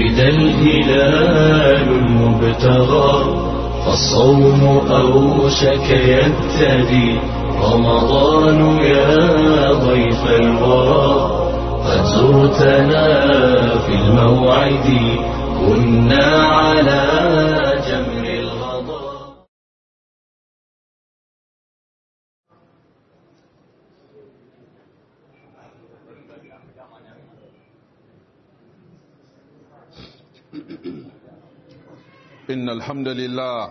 ولد الهلال المبتغى فالصوم أوشك يبتدي رمضان يا ضيف الورى قد زرتنا في الموعد كنا على جمر الغضا إن الحمد لله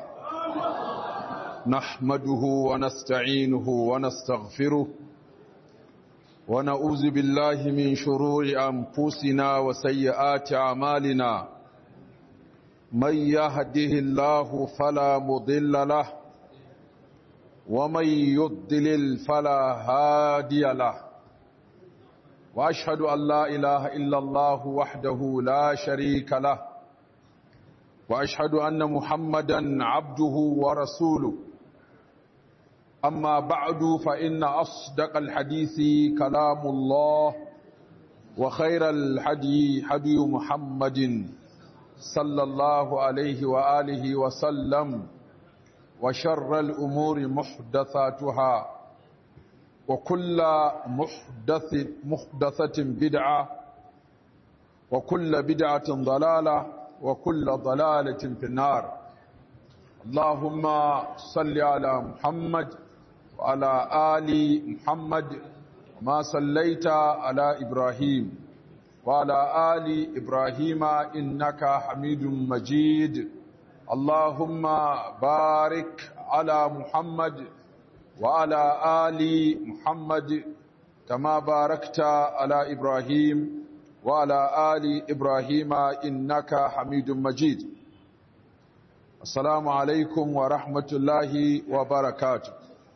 نحمده ونستعينه ونستغفره ونعوذ بالله من شرور أنفسنا وسيئات أعمالنا من يهده الله فلا مضل له ومن يضلل فلا هادي له وأشهد أن لا إله إلا الله وحده لا شريك له واشهد ان محمدا عبده ورسوله اما بعد فان اصدق الحديث كلام الله وخير الحدي حدي محمد صلى الله عليه واله وسلم وشر الامور محدثاتها وكل محدث محدثه بدعه وكل بدعه ضلاله وكل ضلالة في النار اللهم صل على محمد وعلى آل محمد ما صليت على إبراهيم وعلى آل إبراهيم إنك حميد مجيد اللهم بارك على محمد وعلى آل محمد كما باركت على إبراهيم وعلى آل إبراهيم إنك حميد مجيد السلام عليكم ورحمة الله وبركاته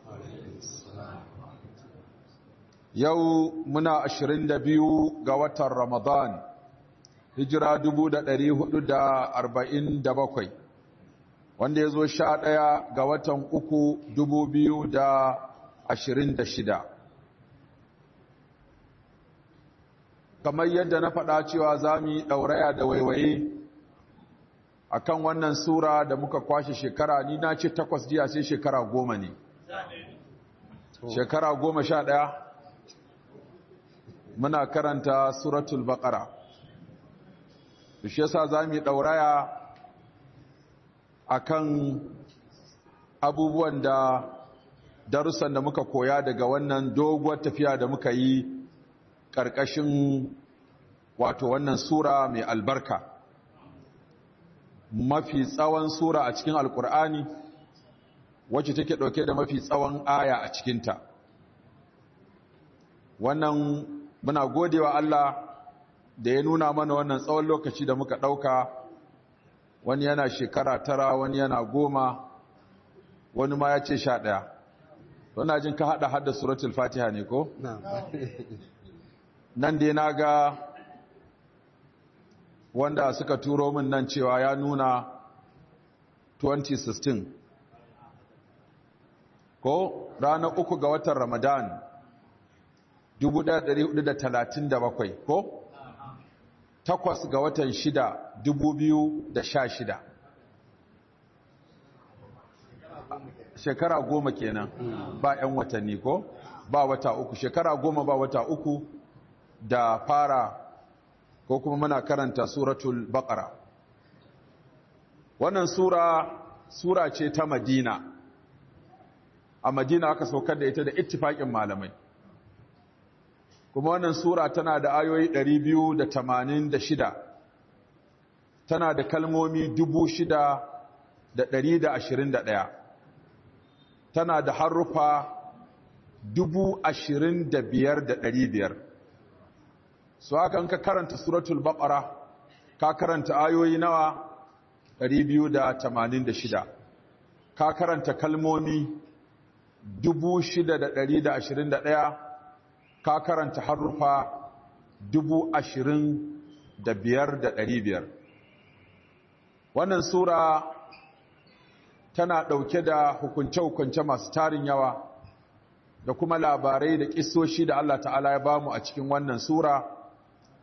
yau muna ashirin da biyu ga watan ramadan hijira dubu da ɗari hudu da arba'in da bakwai wanda ya zo sha ɗaya ga watan uku dubu biyu da ashirin da shida kamar yadda na faɗa cewa za mu yi ɗauraya da waiwaye a kan wannan sura da muka kwashe shekara ni na ce takwas jiya sai shekara goma ne shekara goma sha ɗaya muna karanta suratul baƙara shi yasa za mu yi ɗauraya a kan abubuwan da darussan da muka koya daga wannan doguwar tafiya da muka yi ƙarƙashin wato wannan sura mai albarka mafi tsawon sura a cikin alkur'ani wacce take ɗauke da mafi tsawon aya a cikinta wannan muna godewa Allah da ya nuna mana wannan tsawon lokaci da muka ɗauka wani yana shekara tara wani yana goma wani ma ya ce sha ɗaya wana jin ka haɗa hada suratul fatiha ne ko? nan dai na ga wanda suka turo min nan cewa ya nuna 2016 ko ranar uku ga watan ramadan 1437 ko takwas ga watan shida 2016 shekara goma kenan ba 'yan watanni ko ba wata uku shekara goma ba wata uku da fara ko kuma muna karanta suratul baqara wannan sura sura ce ta madina a madina aka saukar da ita da ittifaƙin malamai kuma wannan sura tana da ayoyi 286 tana da kalmomi 6,121 tana da haruffa 25,500 su haka ka karanta suratul baqara ka karanta ayoyi nawa 286 ka karanta kalmomi 6,121 ka karanta harufa 25,500 wannan sura tana ɗauke da hukunce-hukunce masu tarin yawa da kuma labarai da ƙisoshi da Allah ta'ala ya bamu a cikin wannan sura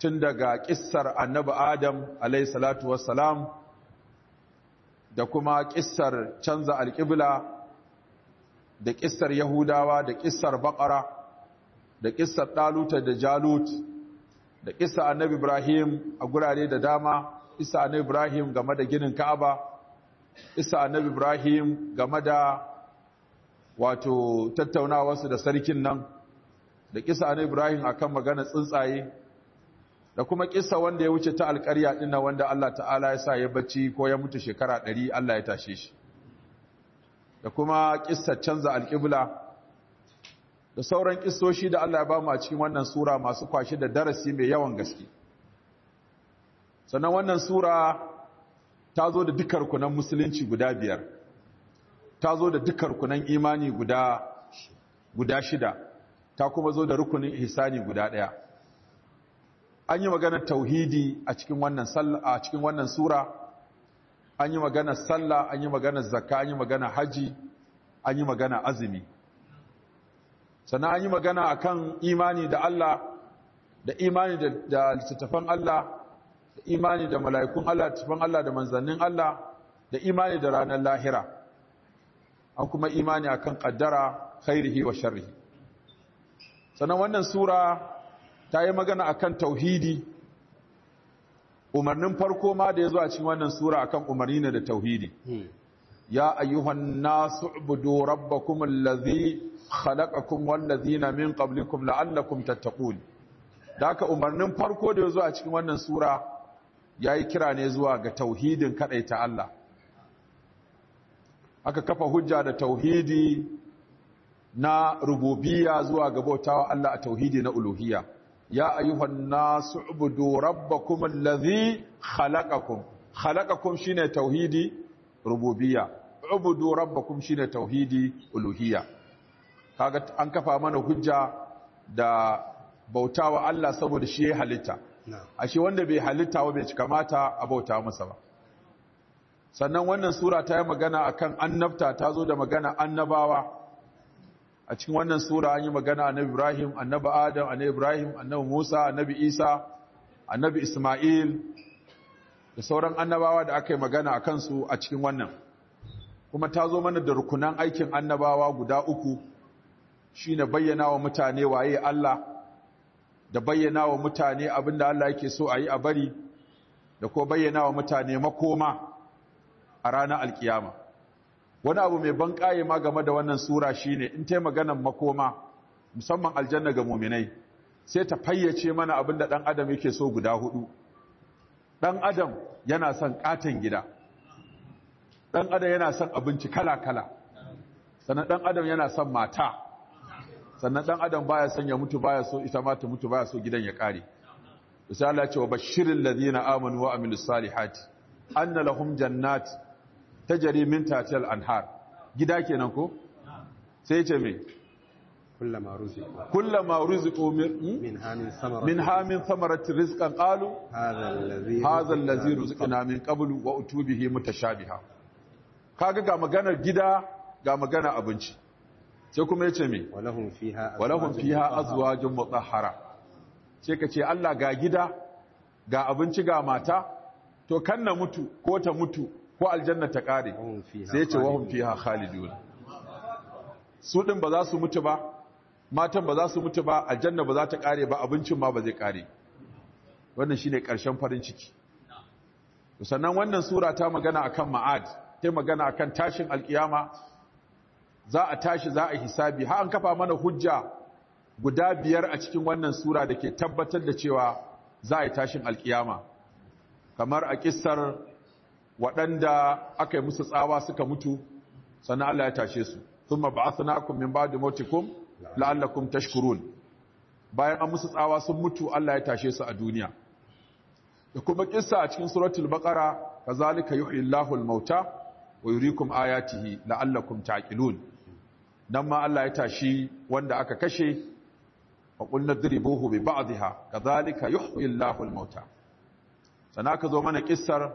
tun daga kissar annabi adam alayhi salatu wassalam da kuma kissar canza alƙibla da kissar yahudawa da kissar baƙara da kissar ɗaluta da jalut da kissar annabi ibrahim a gurare da dama kissar annabi ibrahim game da ginin ka'aba kissar annabi ibrahim game da wato tattaunawarsu da sarkin nan da kissar annabi ibrahim akan magana tsuntsaye da kuma kissa wanda ya wuce ta alƙarya dinna wanda Allah ta'ala ya sa ya bacci ko ya mutu shekara ɗari Allah ya tashe shi da kuma kissar canza alƙibla da sauran kissoshi da Allah ya ba mu a cikin wannan sura masu kwashi da darasi mai yawan gaske sannan wannan sura ta zo da dukkan rukunan musulunci guda biyar ta zo da dukkan rukunan imani guda guda shida ta kuma zo da rukunin ihsani guda ɗaya an yi maganar tauhidi a cikin wannan a cikin wannan sura an yi maganar sallah an yi maganar zakka an yi maganar haji an yi maganar azumi sannan an yi magana akan imani da Allah da imani da, da littattafan Allah da imani da mala'ikun Allah littattafan Allah da manzannin Allah da imani da ranar lahira an kuma imani akan kaddara khairihi wa sharrihi sannan wannan sura ta yi magana akan tauhidi umarnin farko ma da ya zo a cikin wannan sura akan umarni ne da tauhidi ya ayyuhan nasu ubudu rabbakum allazi khalaqakum wallazina min qablikum la'allakum tattaqun da haka umarnin farko da ya zo a cikin wannan sura yayi kira ne zuwa ga tauhidin kadaita Allah aka kafa hujja da tauhidi na rububiyya zuwa ga bautawa Allah a tauhidi na uluhiyya ya ayyuhan nasu ubudu rabbakum allazi khalaqakum khalaqakum shine tauhidi rububiyya ubudu rabbakum shine tauhidi uluhiyya kaga an kafa mana hujja da bautawa Allah saboda shi ya halitta ashe wanda bai halitta ba bai kamata a bauta masa ba sannan wannan sura ta yi magana akan annabta ta zo da magana annabawa a cikin wannan sura an yi magana annabi Ibrahim annabi Adam annabi Ibrahim annabi Musa annabi Isa annabi Isma'il da sauran annabawa da aka yi magana a kansu a cikin wannan kuma ta zo mana da rukunan aikin annabawa guda uku shine bayyana wa mutane waye Allah da bayyana wa mutane abinda Allah yake so a yi a bari da ko bayyana wa mutane makoma a ranar alkiyama wani abu mai ban ƙaye ma game da wannan sura shine in ta maganan makoma musamman aljanna ga muminai sai ta fayyace mana abin da ɗan adam yake so guda hudu ɗan adam yana son ƙaton gida ɗan adam yana son abinci kala-kala sannan ɗan adam yana son mata sannan ɗan adam baya son ya mutu baya so ita ma ta mutu baya so gidan ya ƙare misali ya ce wa bashirin ladina amanu wa amilus salihati anna lahum jannat tajri min tahtiha anhar gida kenan ko sai ce me kullama ruziqu kullama ruziqu min min hamin samara min hamin thamarati rizqan qalu hadha alladhi hadha allazi ruziqna min qablu wa utubihi mutashabiha kaga ga maganar gida ga maganar abinci sai kuma yace me walahum fiha walahum fiha azwajun mutahhara sai ka ce Allah ga gida ga abinci ga mata to kan na mutu ko ta mutu ko aljanna ta kare Wahum fiha sai ce wahum khalidun. fiha khalidun su din ba za su mutu ba matan ba za su mutu ba aljanna ba za ta kare ba abincin ma ba zai kare wannan shine karshen farin ciki sannan wannan sura ta magana akan ma'ad ta magana akan tashin alkiyama za a tashi za a hisabi har an kafa mana hujja guda biyar a cikin wannan sura da ke tabbatar da cewa za a yi tashin alkiyama kamar a kissar waɗanda aka yi musu tsawa suka mutu sannan Allah ya tashe su thumma ba'athnakum min ba'di mautikum la'allakum tashkurun bayan an musu tsawa sun mutu Allah ya tashe su a duniya da kuma kissa a cikin suratul baqara kazalika yuhyi Allahu al-mauta wa yuriikum ayatihi la'allakum taqilun nan ma Allah ya tashi wanda aka kashe wa qulna dribuhu bi ba'dihha kazalika yuhyi Allahu al-mauta sana ka zo mana kissar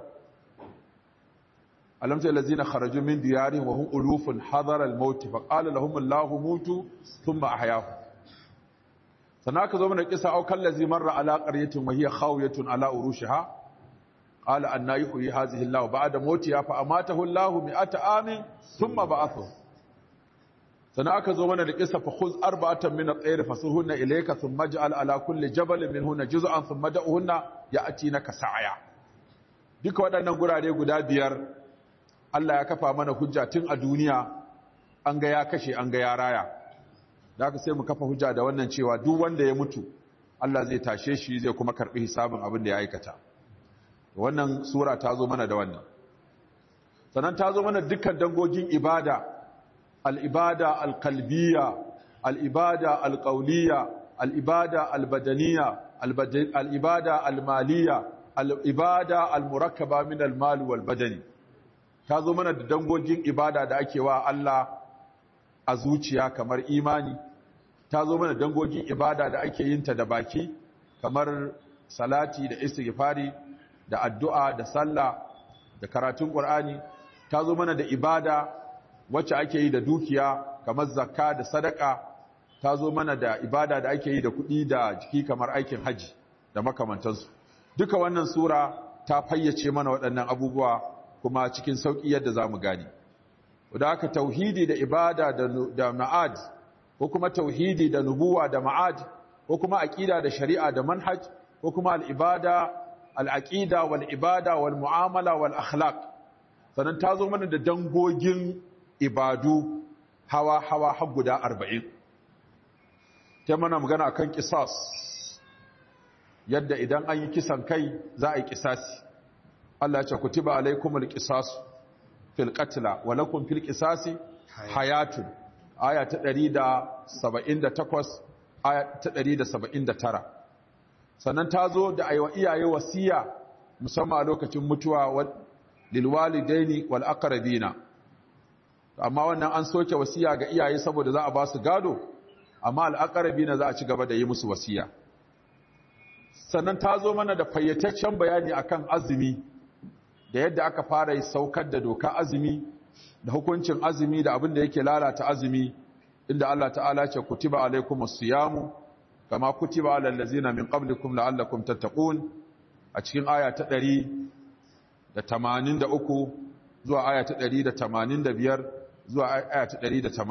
alam ta allazina kharaju min diyarihim wa hum ulufun hadara al-maut fa qala lahum Allahu mutu thumma ahyahum sannan aka zo mana kisa au kallazi marra ala qaryatin wa hiya khawiyatun ala urushiha qala anna yuhyi hadhihi Allah ba'da mawtiha fa amatahu Allah mi'ata amin thumma ba'athahu sannan aka zo mana da kisa fa khuz arba'atan min at-tayr fasurhunna ilayka thumma ij'al ala kulli jabalin minhunna juz'an thumma da'uhunna ya'tinaka sa'ya duka waɗannan gurare guda biyar Allah ya kafa mana hujja tun a duniya an ga ya kashe an ga ya raya da aka sai mu kafa hujja da wannan cewa duk wanda ya mutu Allah zai tashe shi zai kuma karbi hisabin abin da ya aikata wannan sura ta zo mana da wannan sannan ta zo mana dukkan dangogin ibada al-ibada al-qalbiyya al-ibada al-qawliyya al-ibada al-badaniyya al-ibada al-maliyya al-ibada al-murakkaba min al-mal wal badani ta zo mana da dangogin ibada da ake wa Allah a zuciya kamar imani ta zo mana dangogin ibada da ake yin ta da baki kamar salati da istighfari da addu'a da sallah da karatun qur'ani ta zo mana da ibada wacce ake yi da dukiya kamar zakka da sadaka ta zo mana da ibada da ake yi da kuɗi da jiki kamar aikin haji da makamantansu duka wannan sura ta fayyace mana waɗannan abubuwa kuma cikin sauƙi yadda za mu gani da aka tauhidi da ibada da ma'ad ko kuma tauhidi da nubuwa da ma'ad ko kuma aqida da shari'a da manhaj ko kuma al-ibada al-aqida wal ibada wal mu'amala wal akhlaq sannan ta zo mana da dangogin ibadu hawa hawa har guda 40 ta mana magana akan qisas yadda idan an yi kisan kai za a yi kisasi Allah ya ce kutiba alaikumul qisasu fil qatla wa lakum fil qisasi hayatun aya ta 178 aya ta 179 sannan ta zo da aiwa iyaye wasiya musamman a lokacin mutuwa lil walidaini wal aqrabina amma wannan an soke wasiya ga iyaye saboda za a ba su gado amma al aqrabina za a ci gaba da yi musu wasiya sannan ta zo mana da fayyataccen bayani akan azumi da yadda aka fara yi saukar da doka azumi da hukuncin azumi da abin da yake lalata azumi inda Allah ta'ala ce kutiba alaikumus siyamu kama kutiba alal ladzina min qablikum la'allakum tattaqun a cikin aya ta 183 zuwa aya ta 185 zuwa aya ta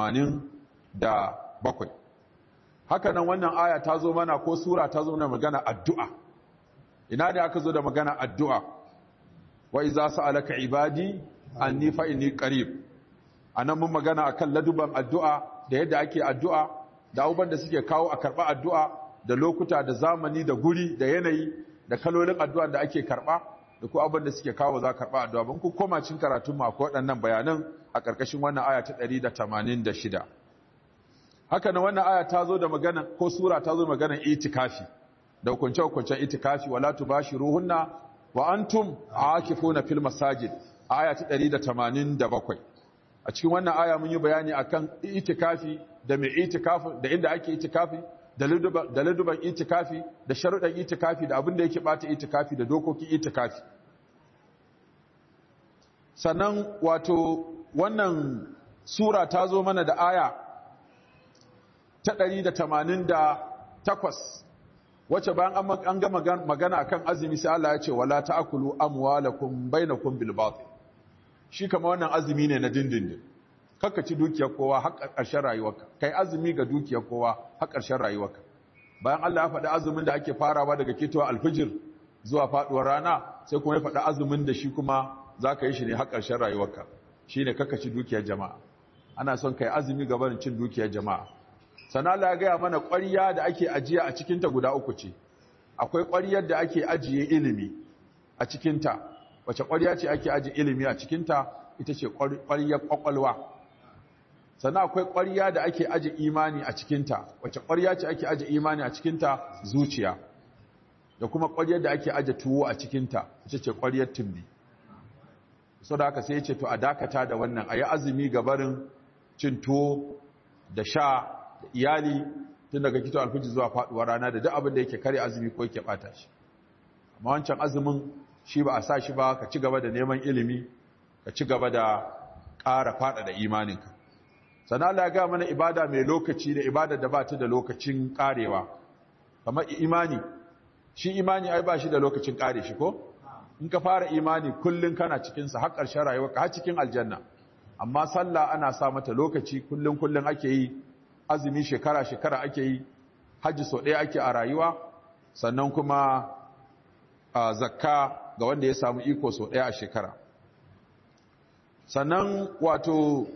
187 haka nan wannan aya ta zo mana ko sura ta zo mana magana addu'a ina da aka zo da magana addu'a wa iza sa'alaka ibadi anni fa inni qarib anan mun magana akan laduban addu'a da yadda ake addu'a da abubuwan da suke kawo a karba addu'a da lokuta da zamani da guri da yanayi da kalolin addu'a da ake karba da ko abin da suke kawo za karba addu'a ban ku koma cin karatun mu akwai waɗannan bayanan a ƙarƙashin wannan aya ta 186 haka nan wannan aya ta zo da magana ko sura ta zo da magana itikafi da hukunce-hukuncen itikafi wala tubashiruhunna wa antum aakifuna fil masajid aya ta 187 a cikin wannan aya mun yi bayani akan itikafi da mai itikafi da inda ake itikafi da laduban itikafi da sharuɗan itikafi da abin da yake bata itikafi da dokokin itikafi sannan wato wannan sura ta zo mana da aya ta 188 wacce bayan an ga magana akan azumi sai Allah ya ce wala ta'kulu amwalakum bainakum bil batil shi kama wannan azumi ne na dindindin kakka ci dukiyar kowa har ƙarshen rayuwarka kai azumi ga dukiyar kowa har ƙarshen rayuwarka bayan Allah ya faɗi azumin da ake farawa daga kitowa alfijir zuwa faɗuwar rana sai kuma ya faɗi azumin da shi kuma za ka yi shi ne har ƙarshen rayuwarka shi ne kakka ci dukiyar jama'a ana son kai azumi ga barin cin dukiyar jama'a sana Allah ya gaya mana ƙwariya da ake ajiya a cikinta guda uku ce akwai ƙwariyar da ake ajiye ilimi a cikinta wace ƙwariya ce ake ajiye ilimi a cikinta ita ce ƙwariyar ƙwaƙwalwa sannan akwai ƙwariya da ake ajiye imani a cikinta wace ƙwariya ce ake ajiye imani a cikinta zuciya da kuma ƙwariyar da ake ajiye tuwo a cikinta ita ce ƙwariyar tumbi so da haka sai ya ce to a dakata da wannan a yi azumi gabarin cin tuwo da sha da iyali tun daga kito alfiji zuwa faduwar rana da duk abin da yake kare azumi ko yake bata shi amma wancan azumin shi ba a sa shi ba ka ci gaba da neman ilimi ka ci gaba da ƙara fada da imaninka sannan Allah ya ga mana ibada mai lokaci da ibada da ba ta da lokacin karewa kamar imani shi imani ai ba shi da lokacin kare shi ko in ka fara imani kullun kana cikin sa har ƙarshen rayuwarka har cikin aljanna amma sallah ana sa mata lokaci kullun kullun ake yi azumi shekara shekara ake yi haji so ɗaya ake a rayuwa sannan kuma a zakka ga wanda ya samu iko so ɗaya a shekara sannan wato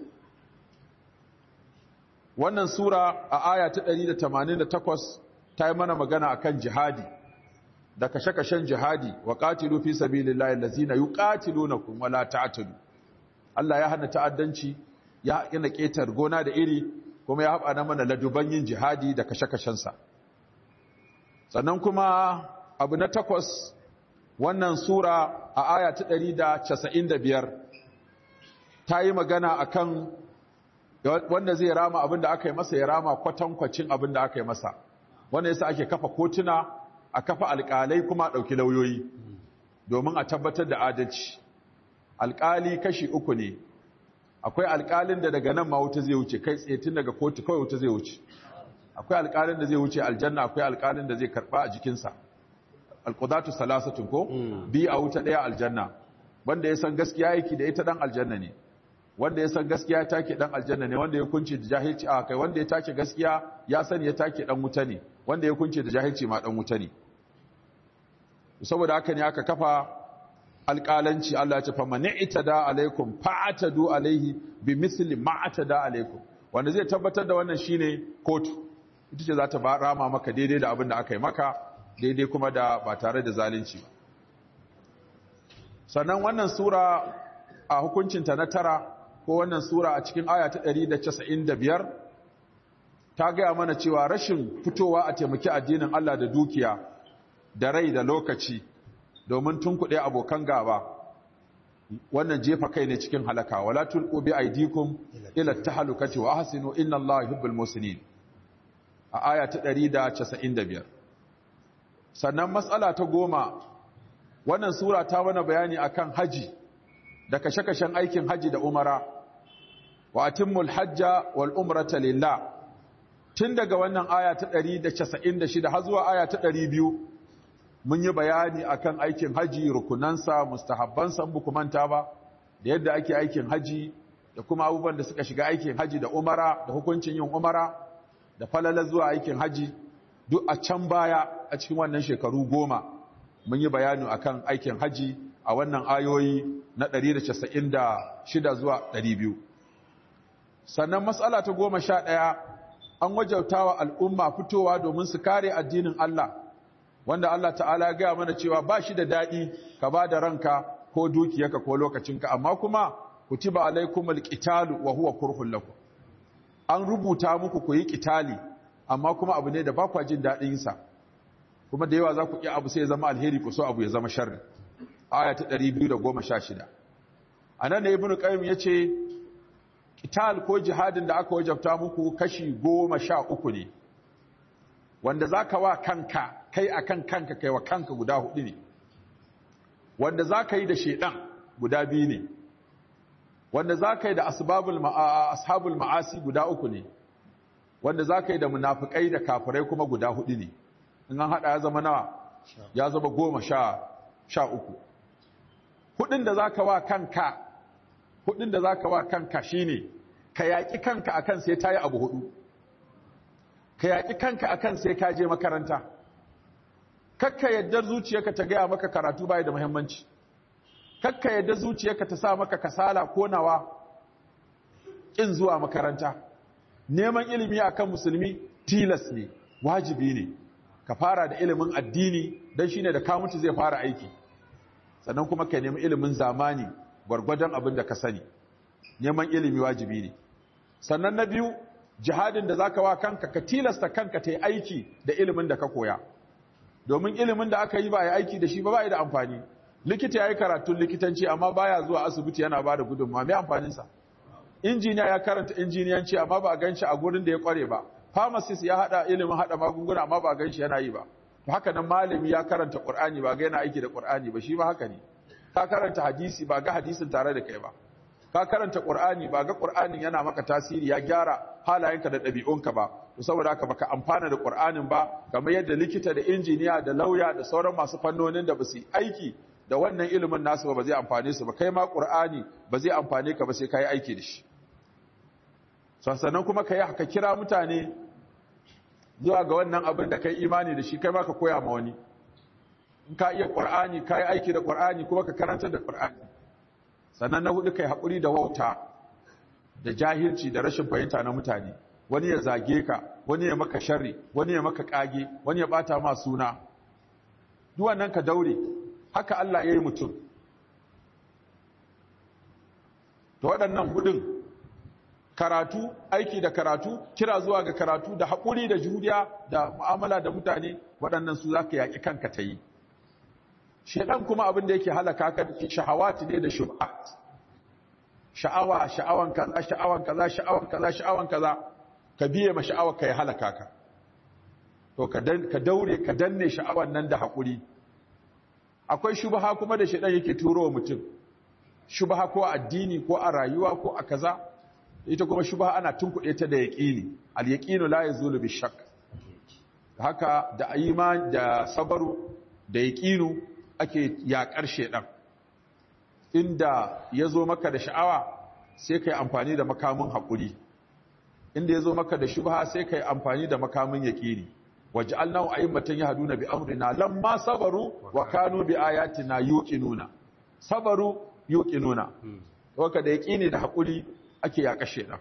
wannan sura a aya ta 188 ta yi mana magana akan jihadi da kashe-kashen jihadi wa qatilu fi sabilillahi allazina yuqatilunakum wala ta'tadu Allah ya hana ta'addanci ya yana ketar gona da iri kuma ya haɓa na mana laduban yin jihadi da kashe-kashen sa sannan kuma abu na takwas wannan sura a aya ta 195 ta yi magana akan wanda zai rama abin da aka yi masa ya rama kwatankwacin abin da aka yi masa wanda yasa ake kafa kotuna a kafa alƙalai kuma a ɗauki lauyoyi domin a tabbatar da adalci alƙali kashi uku ne akwai alƙalin da daga nan ma wuta zai wuce kai tsaye tun daga kotu kawai wuta zai wuce akwai alƙalin da zai wuce aljanna akwai alƙalin da zai karɓa a jikinsa alƙudatu salasatun ko bi a wuta ɗaya aljanna wanda ya san gaskiya yake da ita ɗan aljanna ne wanda ya san gaskiya take dan aljanna ne wanda ya kunce da jahilci a kai wanda ya take gaskiya ya sani ya take dan wuta ne wanda ya kunce da jahilci ma dan wuta ne saboda haka ne aka kafa alƙalanci Allah ya ce fa man itada alaikum fa'atadu alaihi bi misli ma atada alaikum wanda zai tabbatar da wannan shine kotu ita ce za ta rama maka daidai da abin da aka yi maka daidai kuma da ba tare da zalunci ba sannan wannan sura a hukuncinta na tara ko wannan sura a cikin aya ta 195 ta gaya mana cewa rashin fitowa a taimaki addinin Allah da dukiya da rai da lokaci domin tunkuɗe abokan gaba wannan jefa kai ne cikin halaka wala tulqu bi aydikum ila tahlukati wa ahsinu inna Allaha yuhibbul muslimin a aya ta 195 sannan matsala ta goma wannan sura ta mana bayani akan haji da kashe-kashen aikin haji da umara wa atimmul hajja wal umrata lillah tun daga wannan aya ta 196 har zuwa aya ta 200 mun yi bayani akan aikin haji rukunansa mustahabbansa buku manta ba da yadda ake aikin haji da kuma abubuwan da suka shiga aikin haji da umara da hukuncin yin umara da falala zuwa aikin haji duk a can baya a cikin wannan shekaru goma mun yi bayani akan aikin haji a wannan ayoyi na 196 zuwa 200 sannan matsala ta goma sha ɗaya an wajautawa al'umma fitowa domin su kare addinin Allah wanda Allah ta'ala ya gaya mana cewa ba shi da daɗi ka ba da ranka ko dukiyarka ko lokacinka amma kuma kutiba alaikumul qitalu wa huwa kurhun lakum an rubuta muku ku yi qitali amma kuma abu ne da ba kwa jin daɗin sa kuma da yawa za ku iya abu sai ya zama alheri ku so abu ya zama sharri aya ta 216 anan ne ibnu qayyim yace qital ko jihadin da aka wajabta muku kashi 13 ne wanda zaka wa kanka kai akan kanka kai wa kanka guda hudu ne wanda zaka yi da shedan guda biyu ne wanda zaka yi da asbabul ashabul ma'asi guda uku ne wanda zaka yi da munafikai da kafirai kuma guda hudu ne in an hada ya zama nawa ya zama goma sha sha uku hudun da zaka wa kanka hudun da zaka wa kanka shine ka yaki kanka akan sai tayi abu hudu ka yaki kanka akan sai ka je makaranta kakka yadda zuciyarka ta gaya maka karatu bai da muhimmanci kakka yadda zuciyarka ta sa maka kasala ko nawa kin zuwa makaranta neman ilimi akan musulmi tilas ne wajibi ne ka fara da ilimin addini dan shine da ka mutu zai fara aiki sannan kuma ka nemi ilimin zamani gwargwadon abin da ka sani neman ilimi wajibi ne sannan na biyu jihadin da zaka wa kanka ka tilasta kanka ta yi aiki da ilimin da ka koya domin ilimin da aka yi ba ya aiki da shi ba ba da amfani likita ya yi karatun likitanci amma baya zuwa asibiti yana ba da gudunmawa mai amfaninsa injiniya ya karanta injiniyanci amma ba a gan shi a gurin da ya kware ba pharmacist ya hada ilimin hada magunguna amma ba a gan shi yana yi ba haka nan malami ya karanta qur'ani ba ga yana aiki da qur'ani ba shi ba haka ne ka karanta hadisi ba ga hadisin tare da kai ba ka karanta qur'ani ba ga qur'anin yana maka tasiri ya gyara halayenka da ɗabi'unka ba to saboda haka baka amfana da Qur'anin ba kamar yadda likita da injiniya da lauya da sauran masu fannonin da ba su aiki da wannan ilimin nasu ba ba zai amfane su ba kai ma Qur'ani ba zai amfane ka ba sai kai aiki da shi sannan kuma kai haka kira mutane zuwa ga wannan abin da kai imani da shi kai ma ka koya ma wani in ka iya Qur'ani kai aiki da Qur'ani kuma ka karanta da Qur'ani sannan na hudu kai hakuri da wauta da jahilci da rashin fahimta na mutane wani ya zage ka wani ya maka sharri wani ya maka kage wani ya bata ma suna duk wannan ka daure haka Allah ya yi mutum to waɗannan hudun karatu aiki da karatu kira zuwa ga karatu da haƙuri da juriya da mu'amala da mutane waɗannan su za ka yaƙi kanka ta yi shedan kuma abin da yake halaka ka shahawati ne da shubhat sha'awa sha'awan kaza sha'awan kaza sha'awan kaza sha'awan kaza ka biye ma sha'awar ka ya halaka ka to ka daure ka danne sha'awan nan da haƙuri akwai shubha kuma da shedan yake turo wa mutum shubha ko a addini ko a rayuwa ko a kaza ita kuma shubha ana tunkuɗe ta da yaqini al yaqinu la yazulu bi shakk haka da iman da sabaru da yaqinu ake yaƙar shedan inda ya zo maka da sha'awa sai ka yi amfani da makamin haƙuri inda ya zo maka da shubha sai ka yi amfani da makamin yaƙini waje allahu a yin matan ya hadu na bi amurina lamma sabaru wa kanu bi ayatina yuqinuna sabaru yuqinuna waka da yaƙini da haƙuri ake yaƙa shedan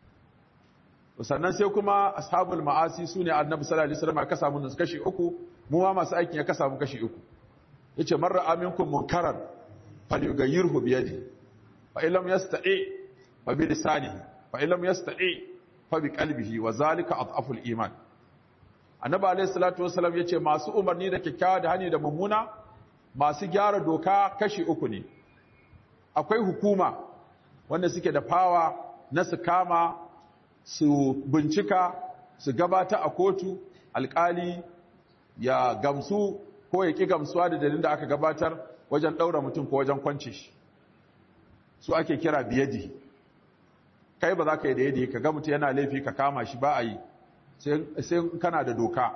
sannan sai kuma ashabul ma'asi sune annabi sallallahu alaihi wasallam ka samu nan kashi uku mu ma masu aikin ya ka samu kashi uku yace man ra'a minkum munkaran falyughayyirhu bi yadihi fa in lam yastati fa bi lisanihi fa in lam yastati fa bi qalbihi wa zalika adhaful iman annabi alayhi salatu wasallam yace masu umarni da kyakkyawa da hani da mummuna masu gyara doka kashi uku ne akwai hukuma wanda suke da fawa na su kama su bincika su gabata a kotu alkali ya gamsu ko ya ƙi gamsuwa da dalilin da aka gabatar wajen ɗaura mutum ko wajen kwance shi su ake kira biyadi kai ba za ka yi da yadi ka ga mutum yana laifi ka kama shi ba a yi sai kana da doka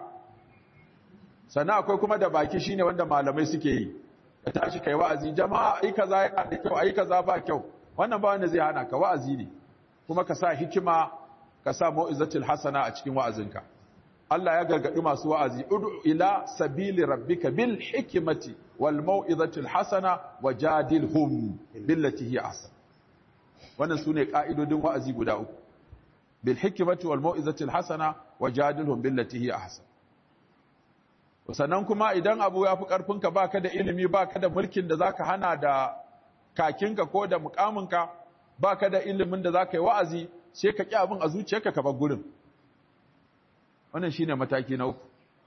sannan akwai kuma da baki shine wanda malamai suke yi ka tashi kai wa'azi jama'a ai kaza yana da kyau ai kaza ba kyau wannan ba wanda zai hana ka wa'azi ne kuma ka sa hikima ka sa mau'izatul hasana a cikin wa'azinka Allah ya gargaɗi masu wa'azi, Udu ila sabili rabbika bil hikimati wal mau'izatul hasana wa jadilhum billati hiya ahsan. Wannan su ne ƙa'idodin wa'azi guda uku. Bil hikimati wal mau'izatul hasana wa jadilhum billati hiya ahsan. Sannan kuma idan abu ya fi ƙarfinka ba ka da ilimi ba ka da mulkin da za ka hana da kakinka ko da mukaminka ba ka da ilimin da za ka yi wa'azi sai ka ƙi abin a zuciyarka ka bar gurin. wannan shine mataki na uku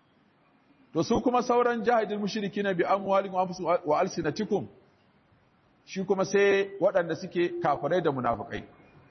to su kuma sauran jahidul mushrikin bi amwalihim wa anfusihim wa alsinatikum shi kuma sai waɗanda suke kafirai da munafikai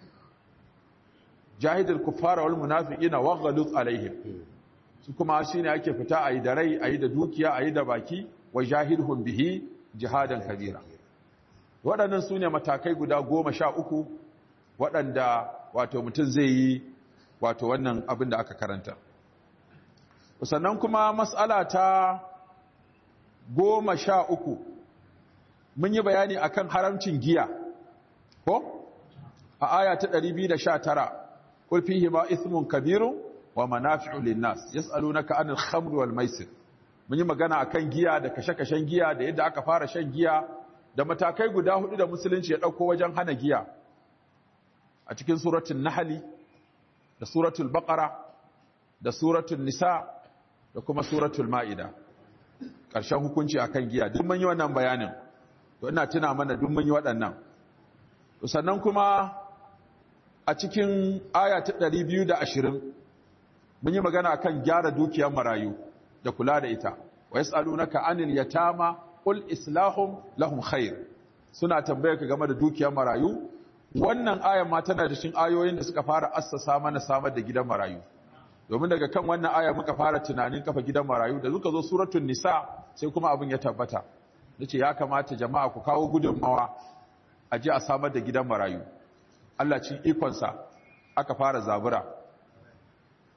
jahidul kuffara wal munafiqina waghluz alaihim su kuma shine ake fita ayi da rai ayi da dukiya ayi da baki wa jahidhum bihi jihadan kabira waɗannan su ne matakai guda goma sha uku waɗanda wato mutum zai yi wato wannan abin da aka karanta sannan kuma matsala ta goma sha uku mun yi bayani akan haramcin giya ko a aya ta 219 qul fihi ma ismun kabirun wa manafi'u lin-nas yas'alunaka 'anil khamri wal maisir mun yi magana akan giya da kashe-kashen giya da yadda aka fara shan giya da matakai guda hudu da musulunci ya dauko wajen hana giya a cikin suratul nahli da suratul baqara da suratul nisa da kuma suratul ma'ida ƙarshen hukunci akan giya duk mun yi wannan bayanin to ina tuna mana duk mun yi waɗannan sannan kuma a cikin aya ta 220 mun yi magana akan gyara dukiyar marayu da kula da ita wa yas'alunaka anil yatama qul islahum lahum khair suna tambayar ka game da dukiyar marayu wannan ayan ma tana da cikin ayoyin da suka fara assasa mana samar da gidan marayu domin daga kan wannan aya muka fara tunanin kafa gidan marayu da suka zo suratul nisa sai kuma abin ya tabbata nace ya kamata jama'a ku kawo gudunmawa a je a samar da gidan marayu Allah cin ikonsa aka fara zabura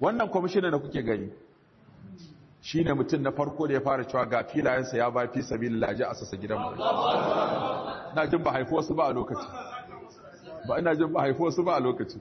wannan kwamishinan da kuke gani shi ne mutum na farko da ya fara cewa ga filayensa ya ba fi sabi laji a sassa gidan mu na jin ba haifo wasu ba a lokaci ba ina jin ba haifo wasu ba a lokaci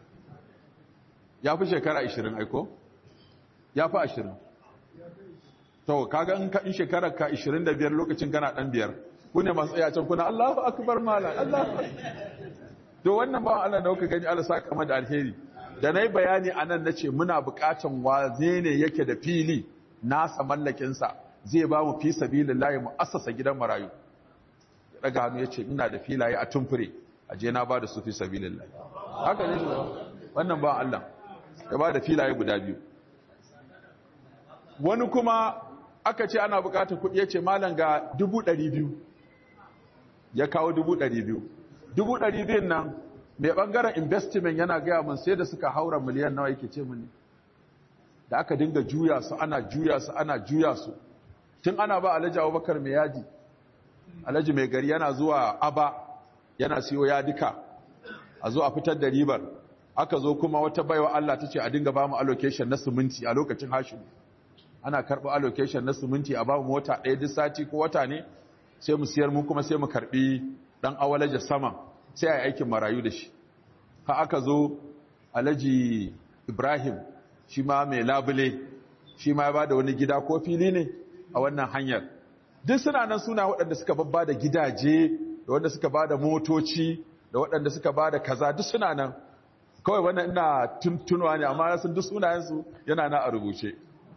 ya fi shekara 20 aiko ya fi 20 to kaga in ka in shekarar ka 25 lokacin kana dan biyar ku ne masu tsaya can kuna Allahu akbar mala Allahu to wannan ba Allah da kuka gani Allah saka mada da alheri da nayi bayani anan nace muna buƙatan waze ne yake da fili nasa mallakin sa zai ba mu fi sabilillahi mu assasa gidan marayu daga hannu yace ina da filaye a tumfure aje na ba da su fi sabilillahi haka ne wannan ba Allah ya ba da filaye guda biyu wani kuma aka ce ana bukatar kuɗi ya ce malam ga dubu ɗari biyu ya kawo dubu ɗari biyu dubu ɗari biyun nan mai ɓangaren investment yana gaya mun sai da suka haura miliyan nawa yake ce mini da aka dinga juya su ana juya su ana juya su tun ana ba alhaji abubakar mai yadi alhaji mai gari yana zuwa aba yana siyo yadika a zo a fitar da ribar aka zo kuma wata baiwa Allah ta ce a dinga ba mu allocation na siminti a lokacin hashimu ana karɓi allocation na siminti a babu mota ɗaya duk sati ko wata ne sai mu siyar mu kuma sai mu karɓi ɗan awalaja sama sai a yi aikin marayu da shi ha aka zo alhaji ibrahim shi ma mai labule shi ma ya ba da wani gida ko fili ne a wannan hanyar duk suna nan suna waɗanda suka babba da gidaje da wanda suka ba da motoci da waɗanda suka ba da kaza duk suna nan kawai wannan ina tuntunuwa ne amma sun duk sunayensu yana na a rubuce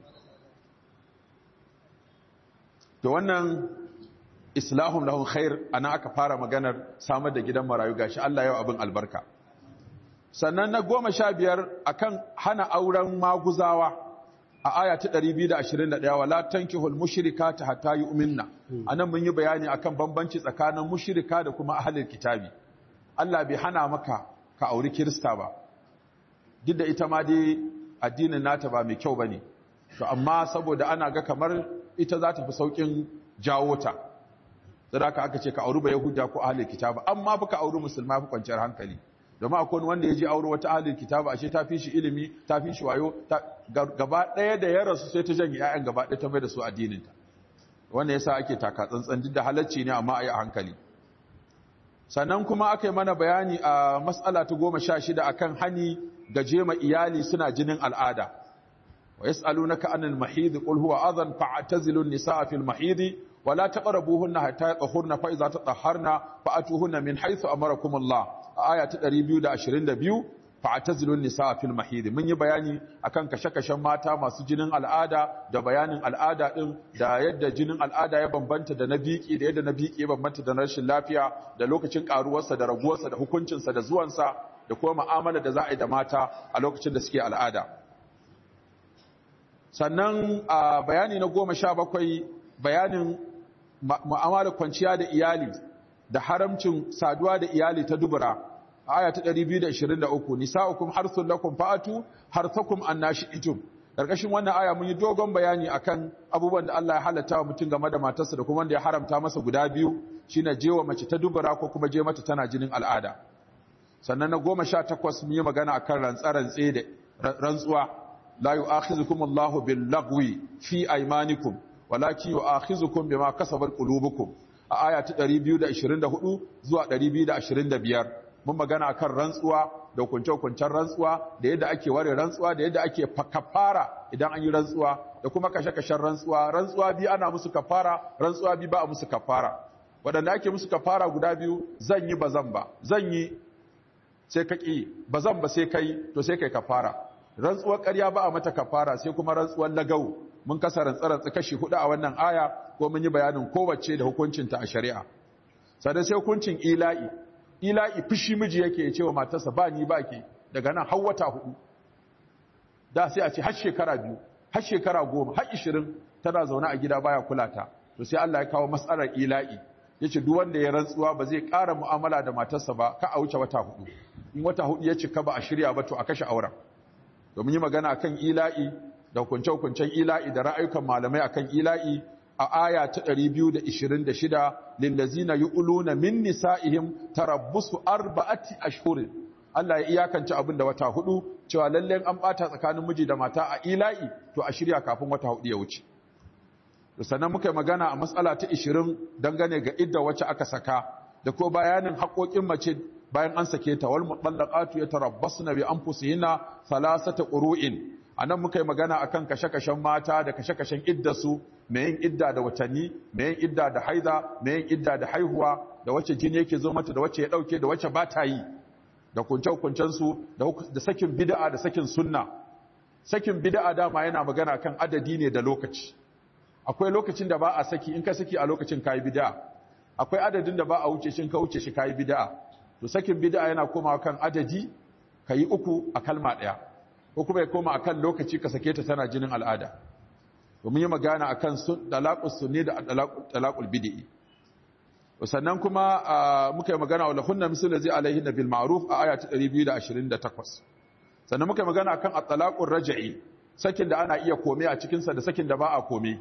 to wannan islahum lahum khair ana aka fara maganar samar da gidan marayu gashi Allah yau abin albarka sannan na goma sha biyar akan hana auren maguzawa a aya ta 221 wala tankihul mushrikata hatta yu'minna anan mun yi bayani akan bambanci tsakanin mushrika da kuma ahlul kitabi Allah bai hana maka ka auri kirista ba duk da ita ma dai addinin nata ba mai kyau bane to amma saboda ana ga kamar ita za ta fi saukin jawo ta sadaka aka ce ka auri ba yahuda ko ahlul kitaba amma baka auri musulma fi kwanciyar hankali domin akwai wanda ya je auri wata ahlul kitaba ashe ta fi shi ilimi ta fi shi wayo gaba ɗaya da ya rasu sai ta janye ƴaƴan gaba ɗaya ta mai da su addinin ta wannan yasa ake taka tsantsan duk da halacci ne amma a yi a hankali sannan kuma aka yi mana bayani a mas'ala ta goma sha shida akan hani ga jema iyali suna jinin al'ada ويسألونك عن المحيض قل هو أذن فاعتزلوا النساء في المحيض ولا تقربوهن حتى يطهرن فإذا تطهرن فأتوهن من حيث أمركم الله آية 222 fa'tazilun nisa fil mahid mun yi bayani akan kashe-kashen mata masu jinin al'ada da bayanin al'ada din da yadda jinin al'ada ya bambanta da na biki da yadda na biki ya bambanta da rashin lafiya da lokacin karuwarsa da raguwarsa da hukuncinsa da zuwansa da kuma mu'amala da za a yi da mata a lokacin da suke al'ada sannan a bayani na goma sha bakwai bayanin mu'amalar kwanciya da iyali da haramcin saduwa da iyali ta dubura aya ta 223 nisa'ukum harthun lakum fa'atu harthakum annashi'tum karkashin wannan aya mun yi dogon bayani akan abubuwan da Allah ya halatta wa mutum game da matarsa da kuma wanda ya haramta masa guda biyu shine jewa mace ta dubura ko kuma je mata tana jinin al'ada sannan na 18 mun yi magana akan rantsarantse da rantsuwa la yu'akhizukum Allahu bil lagwi fi aymanikum walakin yu'akhizukum bima kasabat qulubukum a aya ta 224 zuwa 225 mun magana akan rantsuwa da hukunce-hukuncen rantsuwa da yadda ake ware rantsuwa da yadda ake kafara idan an yi rantsuwa da kuma kashe-kashen rantsuwa rantsuwa bi ana musu kafara rantsuwa bi ba a musu kafara waɗanda ake musu kafara guda biyu zan yi ba zan ba zan yi sai ka ƙi ba zan ba sai kai to sai kai kafara rantsuwar ƙarya ba a mata kafara sai kuma rantsuwar lagau mun kasa rantsarantsa kashi hudu a wannan aya ko mun yi bayanin kowace da hukuncinta a shari'a sannan sai hukuncin ila'i ila'i fushi miji yake ya ce wa matarsa ba ni ba ke daga nan har wata hudu da sai a ce har shekara biyu har shekara goma har ishirin tana zaune a gida baya kula ta to sai Allah ya kawo matsalar ila'i ya ce duk wanda ya rantsuwa ba zai ƙara mu'amala da matarsa ba ka a wuce wata hudu in wata hudu ya cika ba a shirya ba to a kashe auren domin yi magana akan ila'i da hukunce-hukuncen ila'i da ra'ayukan malamai akan ila'i a aya ta 226 lillazina yu'luna min nisa'ihim tarabbusu arba'ati ashhurin Allah ya iyakance abin da wata hudu cewa lalle an bata tsakanin miji da mata a ila'i to a shirya kafin wata hudu ya wuce sannan muka yi magana a matsala ta 20 dangane ga idda wacce aka saka da ko bayanin haƙoƙin mace bayan an sake ta wal mutallaqatu yatarabbasna bi anfusihinna thalathata qurun anan muka yi magana akan kashe-kashen mata da kashe-kashen iddasu mai yin idda da watanni mai yin idda da haiza mai yin idda da haihuwa da wacce jini yake zo mata da wacce ya dauke da wacce ba ta yi da kunce-kuncen su da sakin bid'a da sakin sunna sakin bid'a dama yana magana kan adadi ne da lokaci akwai lokacin da ba a saki in ka saki a lokacin kai bid'a akwai adadin da ba a wuce shi ka wuce shi kai bid'a to sakin bid'a yana komawa kan adadi kai uku a kalma daya ko kuma ya koma akan lokaci ka sake ta tana jinin al'ada to mun yi magana akan sun dalaqus sunni da dalaqul bid'i sannan kuma muka yi magana wala hunna mislu zai alaihi bil ma'ruf a aya ta 228 sannan muka yi magana akan at-talaqur raj'i sakin da ana iya kome a cikin sa da sakin da ba a kome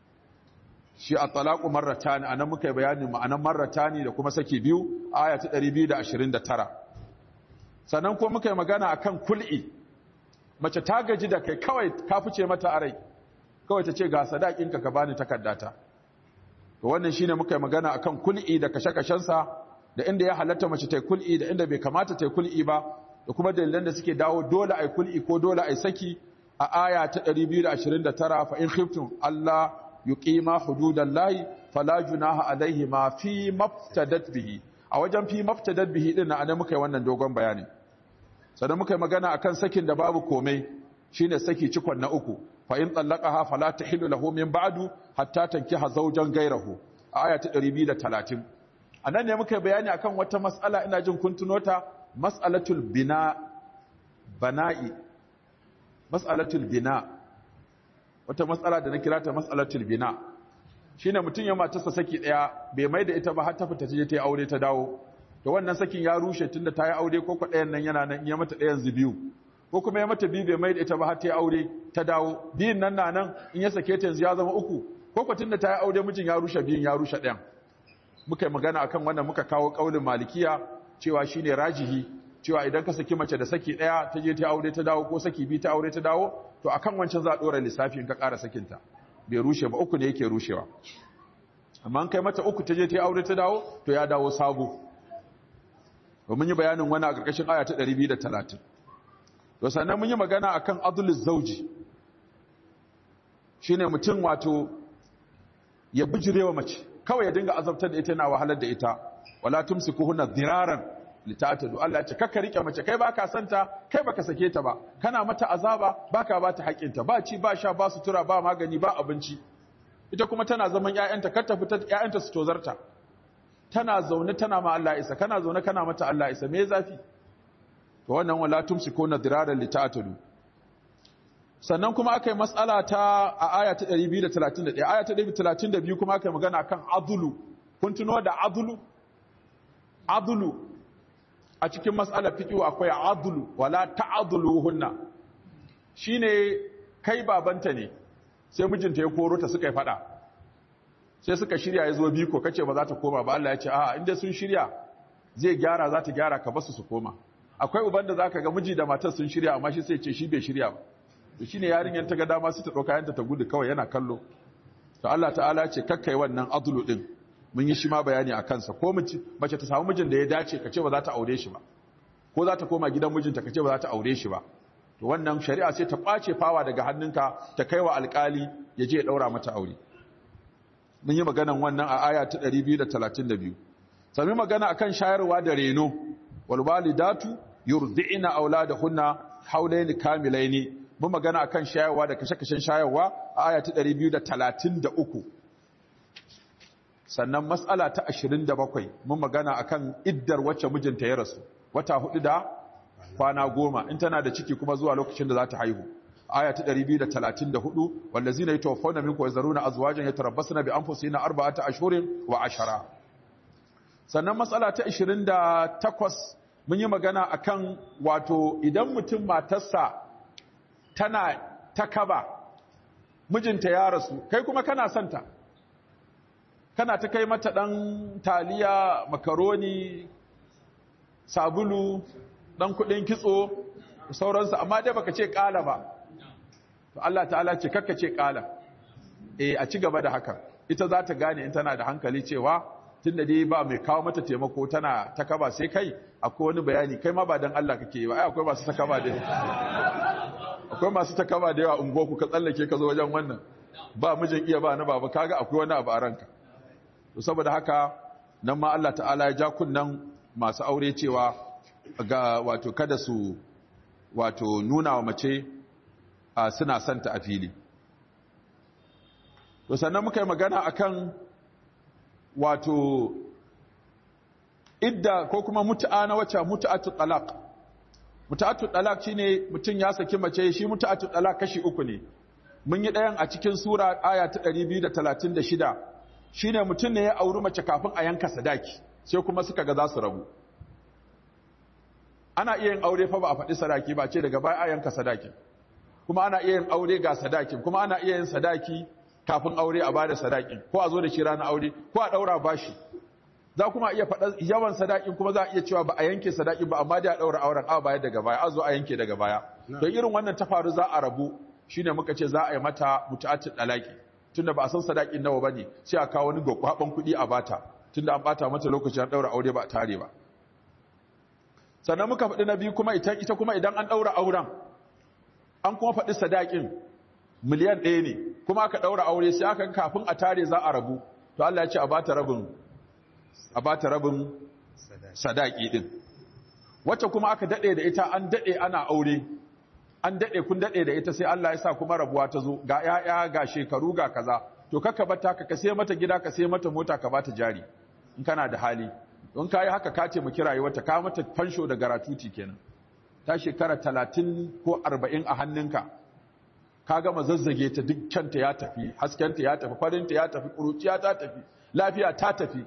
shi at-talaqu marratan anan muka yi bayanin ma'anan marratani da kuma saki biyu aya ta 229 sannan kuma muka yi magana akan kul'i mace ta gaji da kai kawai ka fice mata a rai kawai ta ce ga sadakinka ka bani takardata to wannan shine muka yi magana akan kul'i da kashe-kashensa da inda ya halatta mace ta kul'i da inda bai kamata ta kul'i ba da kuma dalilan da suke dawo dole ai kul'i ko dole ai saki a aya ta 229 fa in khiftum Allah yuqima hududallahi fala junaha alaihi ma fi maftadat bihi a wajen fi maftadat bihi din na muka yi wannan dogon bayani sannan muka yi magana akan sakin da babu komai shine saki cikon na uku fa in tallaqaha fala tahillu lahu min ba'du hatta tankiha zawjan ghayrahu aya ta 230 anan ne muka yi bayani akan wata mas'ala ina jin kun tuno ta mas'alatul bina bana'i mas'alatul bina wata mas'ala da na kira ta mas'alatul bina shine mutun ya matarsa saki daya bai mai da ita ba har ta fita je ta yi aure ta dawo to wannan sakin ya rushe tunda ta yi aure ko ko ɗayan nan yana nan ya mata ɗayan biyu ko kuma ya mata biyu bai mai da ita ba har ta yi aure ta dawo biyun nan na nan in ya sake ta yanzu ya zama uku ko ko tunda ta yi aure mijin ya rushe biyun ya rushe ɗayan muka yi magana akan wannan muka kawo ƙaulin malikiya cewa shine rajihi cewa idan ka saki mace da saki ɗaya ta je ta aure ta dawo ko saki biyu ta aure ta dawo to akan wancan za a ɗora lissafi in ka ƙara sakinta bai rushe ba uku ne yake rushewa amma an kai mata uku ta je ta aure ta dawo to ya dawo sabo mun yi bayanin wani a ƙarƙashin aya ta 230 to sannan mun yi magana akan adlul zauji shine mutum wato ya bijirewa mace kawai ya dinga azabtar da ita yana wahalar da ita wala tumsikuhunna diraran litatadu Allah ya ce kakka rike mace kai baka santa kai baka sake ta ba kana mata azaba baka ba ta haƙinta ba ci ba sha ba sutura ba magani ba abinci ita kuma tana zaman ƴaƴanta kar ta fita ƴaƴanta su tozarta tana zaune tana ma Allah isa kana zaune kana mata Allah isa me zafi to wannan wala tumsikuna diraran litatadu sannan kuma aka yi matsala ta a aya ta 231 aya ta 232 kuma aka yi magana kan adulu kun tuno da adulu adulu a cikin matsalar fikiwa akwai adulu wala ta'aduluhunna shine kai babanta ne sai mijinta ya koro ta suka yi fada sai suka shirya ya zo biko kace ba za ta koma ba Allah ya ce a'a inda sun shirya zai gyara za ta gyara ka basu su koma akwai uban da zaka ga miji da matar sun shirya amma shi sai ce shi bai shirya ba to shine yarinyar ta ga dama su ta dauka yanta ta gudu kawai yana kallo to Allah ta'ala ce kakkai wannan adlu din mun yi shi ma bayani a kansa ko mace mace ta samu mijin da ya dace kace ba za ta aure shi ba ko za ta koma gidan mijinta kace ba za ta aure shi ba to wannan shari'a sai ta kwace fawa daga hannunka ta kaiwa alkali ya je ya daura mata aure mun yi maganan wannan a aya ta 232 sami magana akan shayarwa da reno wal walidatu yurdi'na auladahunna haulaini kamilaini mun magana akan shayarwa da kashe-kashen shayarwa a aya ta 233 sannan matsala ta 27 mun magana akan iddar wacce mijinta ya rasu wata hudu da kwana goma in tana da ciki kuma zuwa lokacin da za ta haihu aya ta 234 wallazina yatawaffawna minkum yazaruna azwajan yatarabbasna bi anfusihim arba'ata ashhurin wa ashara sannan matsala ta 28 mun yi magana akan wato idan mutum matarsa tana ta kaba mijinta ya rasu kai kuma kana santa kana ta kai mata ɗan taliya makaroni sabulu dan kudin kitso sauransu amma dai baka ce kala ba to Allah ta'ala ce kakka ce kala eh a ci gaba da haka ita za ta gane in tana da hankali cewa tunda dai ba mai kawo mata taimako tana ta kaba sai kai akwai wani bayani kai ma ba dan Allah kake yi ba ai akwai masu ta kaba da akwai masu ta kaba da yawa ungo ku ka tsallake ka zo wajen wannan ba mijin iya ba na baba kaga akwai wani abu a ranka to saboda haka nan ma Allah ta'ala ya ja kunnan masu aure cewa ga wato kada su wato nuna wa mace a suna santa a fili to sannan muka yi magana akan wato idda ko kuma mutu'a na wacce mutu'atu talaq mutu'atu talaq shine mutum ya saki mace shi mutu'atu talaq kashi uku ne mun yi ɗayan a cikin sura aya ta 236 shine mutum ne ya auri mace kafin a yanka sadaki sai kuma suka ga za su rabu ana iya yin aure fa ba a faɗi sadaki ba ce daga baya a yanka sadaki kuma ana iya yin aure ga sadakin kuma ana iya yin sadaki kafin aure a bada sadakin ko a zo da shi ranar aure ko a ɗaura bashi za kuma iya faɗa yawan sadakin kuma za a iya cewa ba a yanke sadakin ba amma dai a ɗaura auren a baya daga baya a zo a yanke daga baya to irin wannan ta faru za a rabu shine muka ce za a yi mata mutu'atul dalaki tunda ba a san sadakin nawa bane sai a kawo wani gwaggwaban kuɗi a bata tunda an bata mata lokacin ɗaura aure ba a tare ba sannan muka faɗi na biyu kuma ita ita kuma idan an ɗaura auren an kuma faɗi sadakin miliyan ɗaya ne kuma aka ɗaura aure sai aka kafin a tare za a rabu to Allah ya ce a bata rabin a bata rabin sadaki din wacce kuma aka daɗe da ita an daɗe ana aure an daɗe kun daɗe da ita sai Allah ya sa kuma rabuwa ta zo ga ƴaƴa ga shekaru ga kaza to kaka bata ka ka sai mata gida ka sai mata mota ka bata jari in kana da hali don kayi haka ka ce mu kirayi wata ka mata fansho da garatuti kenan ta shekara talatin ko arba'in a hannunka ka gama zazzage ta duk kyanta ya tafi haskenta ya tafi farinta ya tafi ƙuruciya ta tafi lafiya ta tafi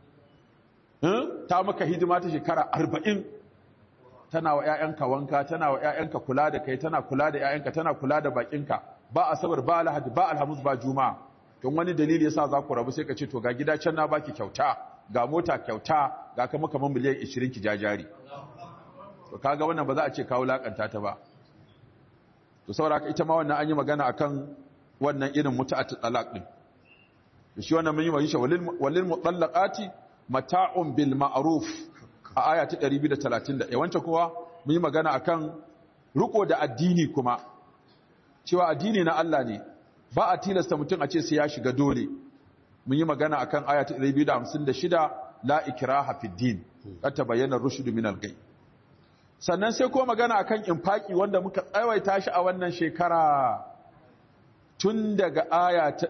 ta maka hidima ta shekara arba'in tana wa 'ya'yanka wanka tana wa 'ya'yanka kula da kai tana kula da 'ya'yanka tana kula da bakinka ba asabar ba alhadi ba alhamis ba juma'a don wani dalili yasa za ku rabu sai ka ce to ga gida can na baki kyauta ga mota kyauta ga kama kamar miliyan 20 ki jajari to kaga wannan ba za a ce kawo lakanta ta ba to saboda ita ma wannan an yi magana akan wannan irin mutu'atu talaq din shi wannan mun yi wa shi walil mutallaqati mata'un bil ma'ruf a aya ta 231 wancan kuwa mun yi magana akan riko da addini kuma cewa addini na Allah ne ba a tilasta mutum a ce sai ya shiga dole mun yi magana akan aya ta 256 la ikraha fid din ka tabayyana rushd min al sannan sai ko magana akan infaki wanda muka tsawaita shi a wannan shekara tun daga aya ta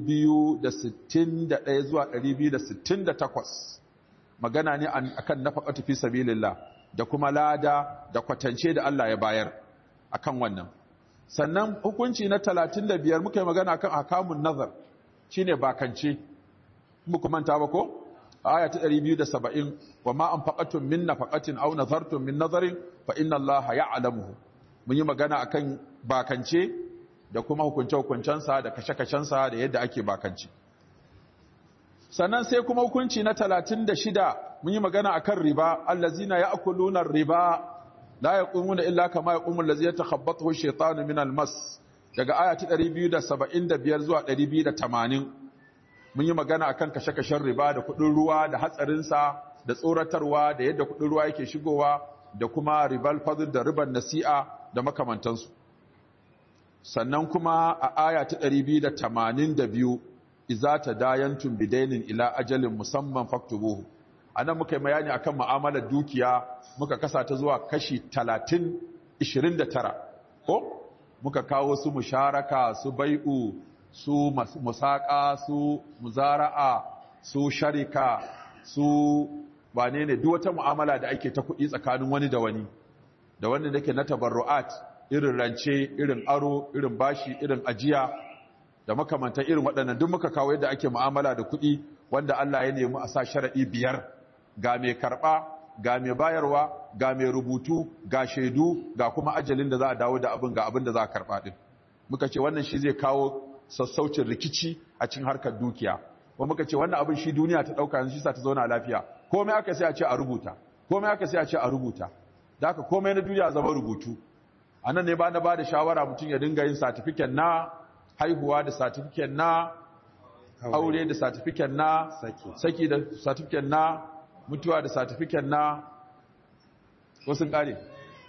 261 zuwa 268 magana ne akan nafaqatu fi sabilillah da kuma lada da kwatance da Allah ya bayar akan wannan sannan hukunci na 35 muka yi magana akan akamun nazar shine bakance muku manta ba ko aya ta 270 wa ma anfaqatum min nafaqatin aw nazartum min nazarin fa inna Allaha ya'lamuhu mun yi magana akan bakance da kuma hukunce-hukuncensa da kashe-kashensa da yadda ake bakance sannan sai kuma hukunci na 36 mun yi magana akan riba allazina ya'kuluna riba la yaqumuna illa kama yaqumu allazi yatakhabbathu ash-shaytanu min al-mas daga aya ta 275 zuwa 280 mun yi magana akan kashe-kashen riba da kudin ruwa da hatsarinsa da tsoratarwa da yadda kudin ruwa yake shigowa da kuma ribal fadl da riban nasi'a da makamantansu sannan kuma a aya ta 282 iza tadayantum bidainin ila ajalin musamman faktubuhu anan muka yi bayani akan mu'amalar dukiya muka kasa ta zuwa kashi 30 29 ko muka kawo su musharaka su bai'u su musaka su muzara'a su sharika su wane ne duk wata mu'amala da ake ta kuɗi tsakanin wani da wani da wanda nake na tabarru'at irin rance irin aro irin bashi irin ajiya da makamantan irin waɗannan duk muka kawo yadda ake mu'amala da kuɗi wanda Allah ya nemi a sa sharaɗi biyar ga mai karɓa ga mai bayarwa ga mai rubutu ga shaidu ga kuma ajalin da za a dawo da abin ga abin da za a karɓa ɗin muka ce wannan shi zai kawo sassaucin rikici a cikin harkar dukiya kuma muka ce wannan abin shi duniya ta ɗauka yanzu shi sa ta zauna lafiya komai aka sai a ce a rubuta komai aka sai a ce a rubuta da haka komai na duniya zama rubutu a nan ne ba na ba da shawara mutum ya dinga yin satifiken na haihuwa da satifiken na aure da satifiken na Saki. saki da satifiken na mutuwa da satifiken na wasu kare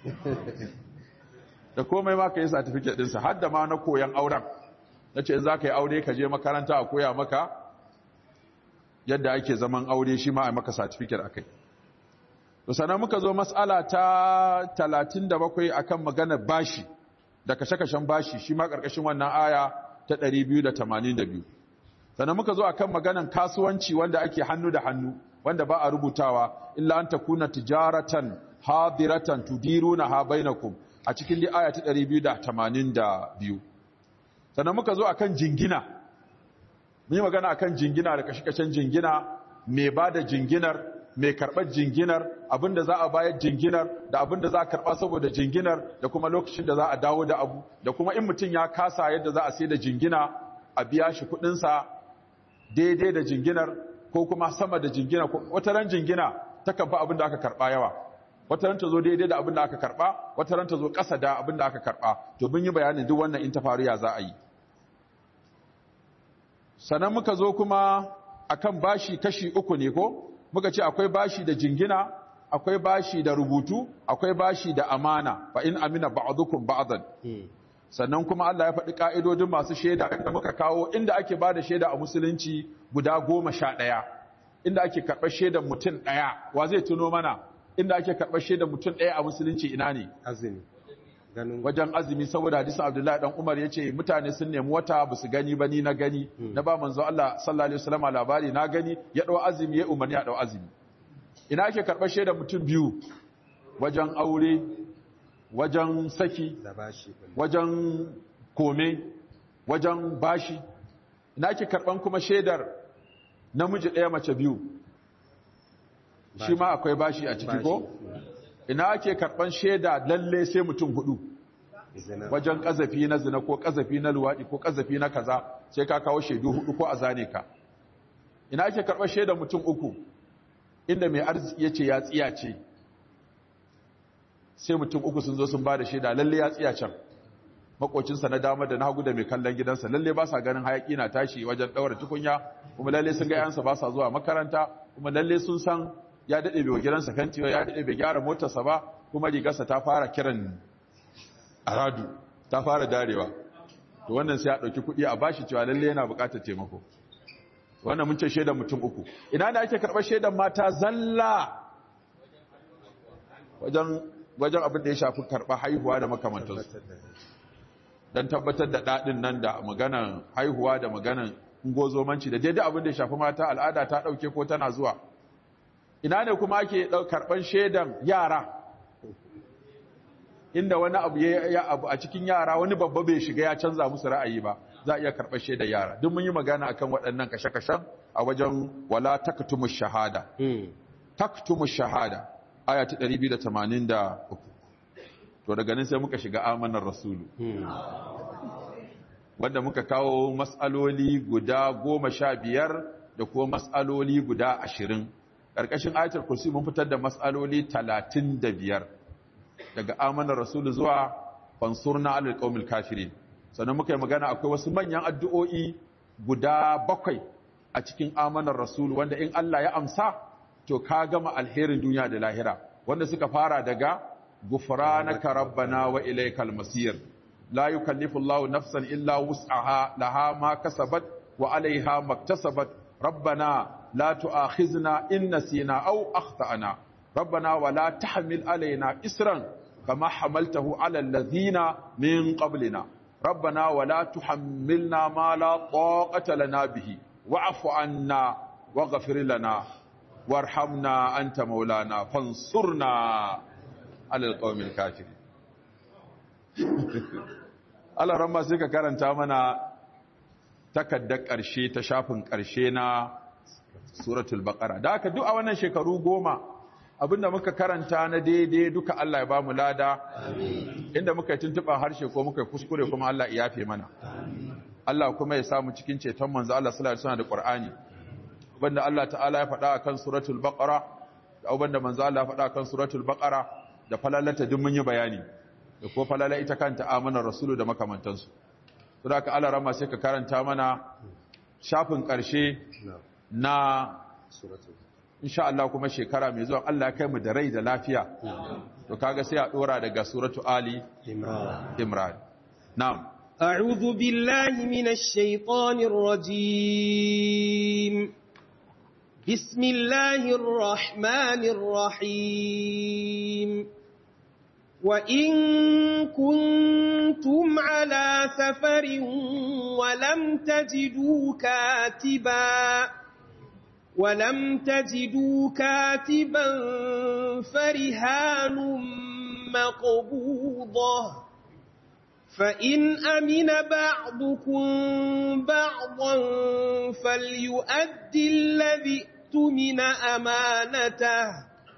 da komai ma ka yi satifiket ɗinsa har da ma na koyan auren na ce in za ka yi aure ka je makaranta a koya maka yadda ake zaman aure shi ma a maka satifiket a kai to sannan muka zo matsala ta 37 akan maganar bashi da kashe-kashen bashi shi ma ƙarƙashin wannan aya ta 282 sannan muka zo akan maganar kasuwanci wanda ake hannu da hannu wanda ba a rubutawa illa an takuna tijaratan hadiratan tudiruna ha bainakum a cikin dai aya ta 282 sannan muka zo akan jingina mun yi magana akan jingina da kashe-kashen jingina mai ba da jinginar mai karɓar jinginar abinda za a bayar jinginar da abinda za a karɓa saboda jinginar da kuma lokacin da za a dawo da abu da kuma in mutum ya kasa yadda za a sai da jingina a biya shi kuɗinsa daidai da jinginar ko kuma sama da jingina wata ran jingina ta kan fi abin da aka karɓa yawa wata ran ta zo daidai da abin da aka karɓa wata ran ta zo ƙasa da abin da aka karɓa to mun yi bayanin duk wannan in ta faru ya za a yi sannan muka zo kuma akan bashi kashi uku ne ko muka ce akwai bashi da jingina akwai bashi da rubutu akwai bashi da amana fa in amina ba'dukum ba'dan sannan kuma Allah ya faɗi ka'idodin masu shaida inda muka kawo inda ake bada shaida a musulunci guda goma sha ɗaya inda ake karɓar shaidar mutum ɗaya wa zai tuno mana inda ake karɓar shaidar mutum ɗaya a musulunci ina ne azumi ganin wajen azumi saboda hadisin Abdullahi dan Umar yace mutane sun nemi wata ba su gani ba ni na gani na ba manzo Allah sallallahu alaihi wasallam labari na gani ya dau azumi ya umarni ya dau azumi ina ake karɓar shaidar mutum biyu wajen aure wajen saki da bashi wajen kome wajen bashi ina ake karɓan kuma shaidar namiji ɗaya mace biyu shi ma akwai bashi a ciki ko ina ake karɓan shaida lalle sai mutum hudu zina wajen ƙazafi na zina ko ƙazafi na luwaɗi ko ƙazafi na kaza sai ka kawo shaidu hudu ko a zane ka ina ake karɓar shaida mutum uku inda mai arziki ya ce ya tsiya ce sai mutum uku sun zo sun ba da shaida lalle ya tsiya can makocinsa na dama da na hagu da mai kallon gidansa lalle ba sa ganin hayaki na tashi wajen ɗaura tukunya kuma lalle sun ga yansa ba sa zuwa makaranta kuma lalle sun san ya daɗe bai wa gidansa kanti ba ya daɗe bai gyara motarsa ba kuma rigarsa ta fara kiran aradu ta fara darewa to wannan sai ya ɗauki kuɗi a bashi cewa lalle yana buƙatar taimako wannan mun ce shaidan mutum uku ina ne ake karɓar shaidan mata zalla wajen wajen abin da ya shafi karɓar haihuwa da makamantansu don tabbatar da daɗin nan da maganan haihuwa da maganan ungozomanci da daidai abin da ya shafi mata al'ada ta ɗauke ko tana zuwa ina ne kuma ake karɓar shaidan yara inda wani abu ya abu a cikin yara wani babba bai shiga ya canza musu ra'ayi ba za a iya karɓar shaidan yara duk mun yi magana akan waɗannan kashe-kashen a wajen wala taktumu shahada taktumu shahada aya ta 283 to daga nan sai muka shiga amanar rasulu wanda muka kawo matsaloli guda goma sha biyar da kuma matsaloli guda ashirin ƙarƙashin ayatul kursi mun fitar da matsaloli talatin da biyar daga amanar rasulu zuwa fansurna alal qaumil kafirin sannan muka yi magana akwai wasu manyan addu'o'i guda bakwai a cikin amanar rasulu wanda in Allah ya amsa to ka gama alherin duniya da lahira wanda suka fara daga غفرانك ربنا وإليك المصير لا يكلف الله نفسا إلا وسعها لها ما كسبت وعليها ما اكتسبت ربنا لا تؤاخذنا إن نسينا أو أخطأنا ربنا ولا تحمل علينا إسرا كما حملته على الذين من قبلنا ربنا ولا تحملنا ما لا طاقة لنا به واعف عنا واغفر لنا وارحمنا أنت مولانا فانصرنا alal qawmil kafiri Allah ramma sai ka karanta mana takaddar ƙarshe ta shafin ƙarshe na suratul baqara da haka duk a wannan shekaru goma abinda muka karanta na daidai duka Allah ya ba mu lada inda muka yi tuntuɓa harshe ko muka yi kuskure kuma Allah ya yafe mana Allah kuma ya samu cikin ceton manzo Allah sallallahu alaihi wasallam da Qur'ani abinda Allah ta'ala ya faɗa akan suratul baqara da abinda manzo Allah ya faɗa akan suratul baqara da falalata duk mun yi bayani da ko falala ita kanta amanar rasulu da makamantansu to da ka alarama sai ka karanta mana shafin ƙarshe na'am na suratul insha Allah kuma shekara mai zuwa Allah ya kai mu da rai da lafiya to kaga sai a dora daga suratu ali imran imran na'am أعوذ بالله من الشيطان الرجيم بسم الله الرحمن الرحيم وإن كنتم على سفر ولم تجدوا كاتبا ولم تجدوا كاتبا فرهان مقبوضة فإن أمن بعضكم بعضا فليؤدي الذي اؤتمن أمانته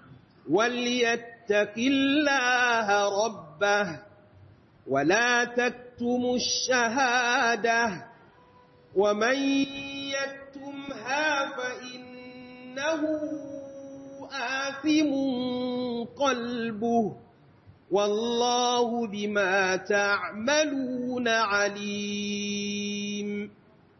وليتق الله ربه ولا تكتموا الشهادة ومن يكتمها فإنه آثم قلبه والله بما تعملون عليم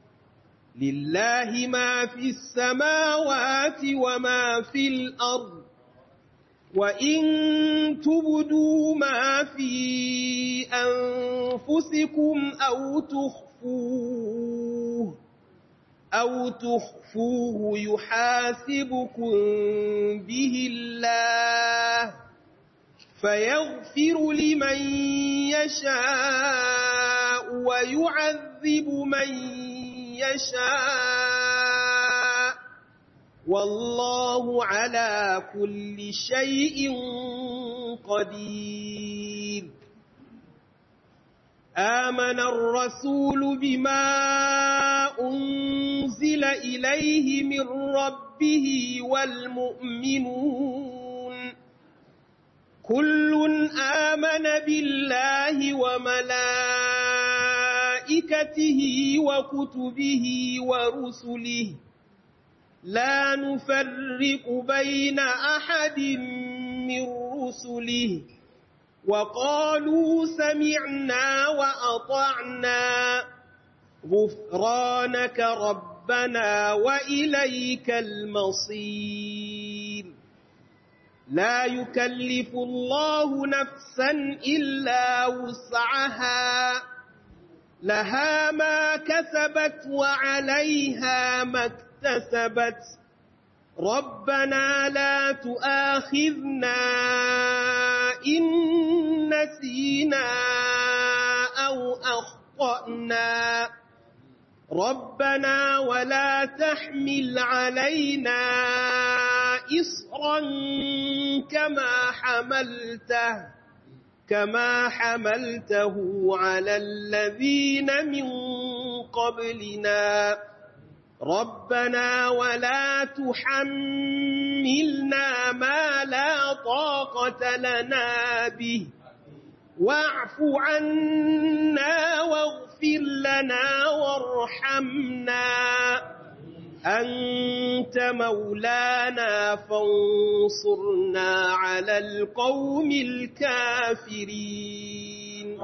لله ما في السماوات وما في الأرض وإن تبدوا ما في أنفسكم أو تخفوه أو تخفوه يحاسبكم به الله فيغفر لمن يشاء ويعذب من يشاء والله على كل شيء قدير آمن الرسول بما أنزل إليه من ربه والمؤمنون كل آمن بالله وملائكته وكتبه ورسله لا نفرق بين أحد من رسله وقالوا سمعنا وأطعنا غفرانك ربنا وإليك المصير لا يكلف الله نفسا إلا وسعها لها ما كسبت وعليها ما اكتسبت ربنا لا تؤاخذنا إن نسينا أو أخطأنا ربنا ولا تحمل علينا إصرا كما حملته كما حملته على الذين من قبلنا ربنا ولا تحملنا ما لا طاقة لنا به واعف عنا واغفر لنا وارحمنا أنت مولانا فانصرنا على القوم الكافرين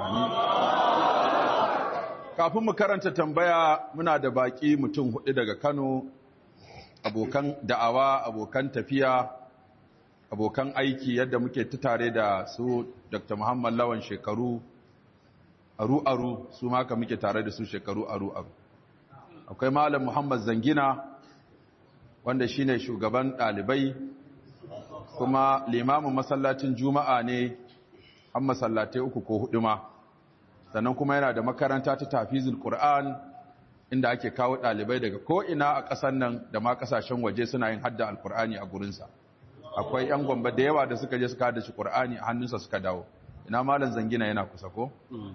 kafin mu karanta tambaya muna da baki mutum hudu daga Kano abokan da'awa abokan tafiya abokan aiki yadda muke ta tare da su Dr. Muhammad Lawan shekaru aru-aru su maka muke tare da su shekaru aru-aru akwai Malam Muhammad Zangina wanda shine shugaban ɗalibai kuma limamin masallacin juma'a ne an masallatai uku ko hudu ma sannan kuma yana da makaranta ta tafizul Qur'an inda ake kawo ɗalibai daga ko'ina a ƙasar nan da ma ƙasashen waje suna yin hadda alƙur'ani a gurinsa akwai 'yan gwamba da yawa da suka je suka hada shi ƙur'ani a hannunsa suka dawo ina malam zangina yana kusa ko?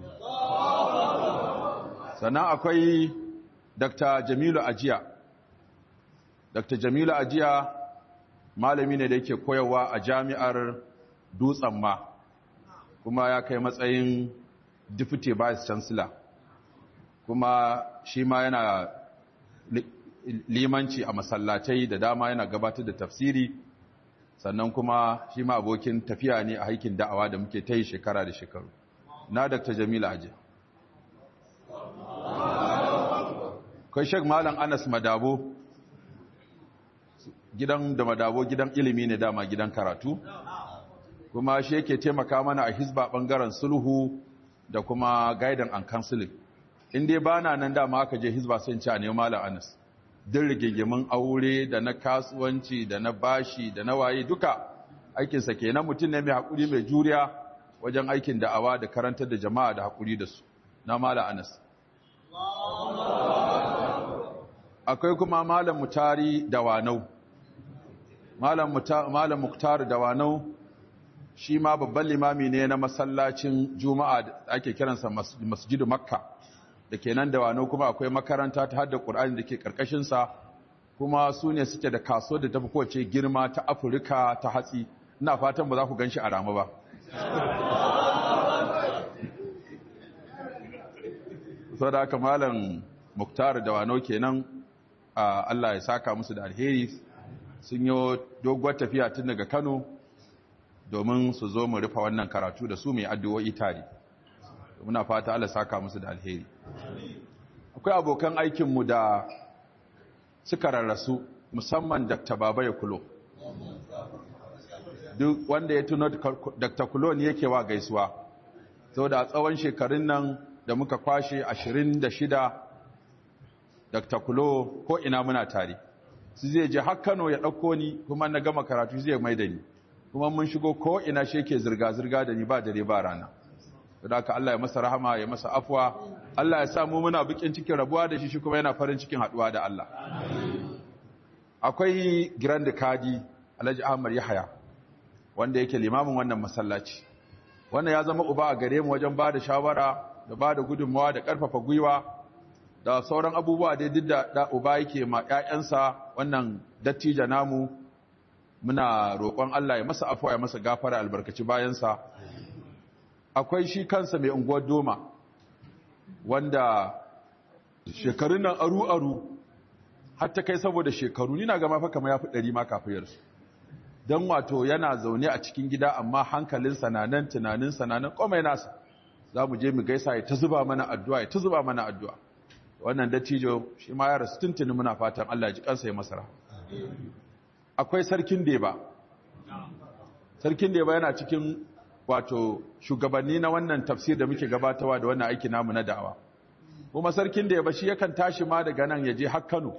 sannan akwai dr jamilu ajiya dr jamilu ajiya malami ne da yake koyarwa a jami'ar dutsen ma kuma ya kai matsayin deputy vice chancellor kuma shi ma yana limanci a masallatai da dama yana gabatar da tafsiri sannan kuma shi ma abokin tafiya ne a haikin da'awa da muke ta yi shekara da shekaru na dr jamila aje kai shek malam anas madabo gidan da madabo gidan ilimi ne dama gidan karatu kuma shi yake taimaka mana a hisba bangaren sulhu da kuma gaidan an counseling in dai bana nan dama aka je hisba sai ci a ne malam anas din rigingimin aure da na kasuwanci da na bashi da na waye duka aikinsa kenan mutum ne mai haƙuri mai juriya wajen aikin da'awa da karantar da jama'a da haƙuri da su na malam anas akwai kuma malam mutari da wanau malam muktar da wanau shi ma babban limami ne na masallacin juma'a da ake kiransa masjidu makka da ke nan da wanau kuma akwai makaranta ta hada ƙur'ani da ke ƙarƙashinsa kuma su ne suke da kaso da tafi kowace girma ta afirka ta hatsi ina fatan ba za ku gan shi a rama ba sau da aka malam muktar da wanau kenan Allah ya saka musu da alheri sun yi doguwar tafiya tun daga Kano domin su zo mu rufa wannan karatu da su mai addu'o'i tare. Muna fata Allah saka musu da alheri. Akwai abokan aikinmu da suka rarrasu musamman Dr. Baba ya kulo. Duk wanda ya tuno Dr. Kulo ne yake wa gaisuwa. Sau da tsawon shekarun nan da muka kwashe 26 Dr. Kulo ko ina muna tare. Su zai je har Kano ya ɗauko ni kuma na gama karatu zai mai da ni. Kuma mun shigo ko ina shi yake zirga-zirga da ni ba dare ba rana. Da haka Allah ya masa rahama ya masa afwa. Allah ya samu muna bikin cikin rabuwa da shi shi kuma yana farin cikin haɗuwa da Allah. Akwai Grand Kadi Alhaji Ahmad Yahaya wanda yake limamin wannan masallaci. Wannan ya zama uba a gare mu wajen ba da shawara da ba da gudunmawa da ƙarfafa gwiwa da sauran abubuwa dai duk da da uba yake ma ƴaƴansa wannan dattija namu muna roƙon Allah ya masa afuwa ya masa gafara albarkaci bayansa akwai shi kansa mai unguwar doma wanda shekarun nan aru aru har ta kai saboda shekaru ni na ga mafa kamar yafi ɗari ma kafiyar su dan wato yana zaune a cikin gida amma hankalinsa na nan tunaninsa na nan komai nasa za mu je mu gaisa ya ta zuba mana addu'a ya ta zuba mana addu'a wannan dattijo shi ma ya rasu tuntuni muna fatan Allah ya ji kansa ya masara akwai sarkin deba sarkin deba yana cikin wato shugabanni na wannan tafsir da muke gabatawa da wannan aiki namu na da'awa kuma sarkin deba shi yakan tashi ma daga nan ya je har Kano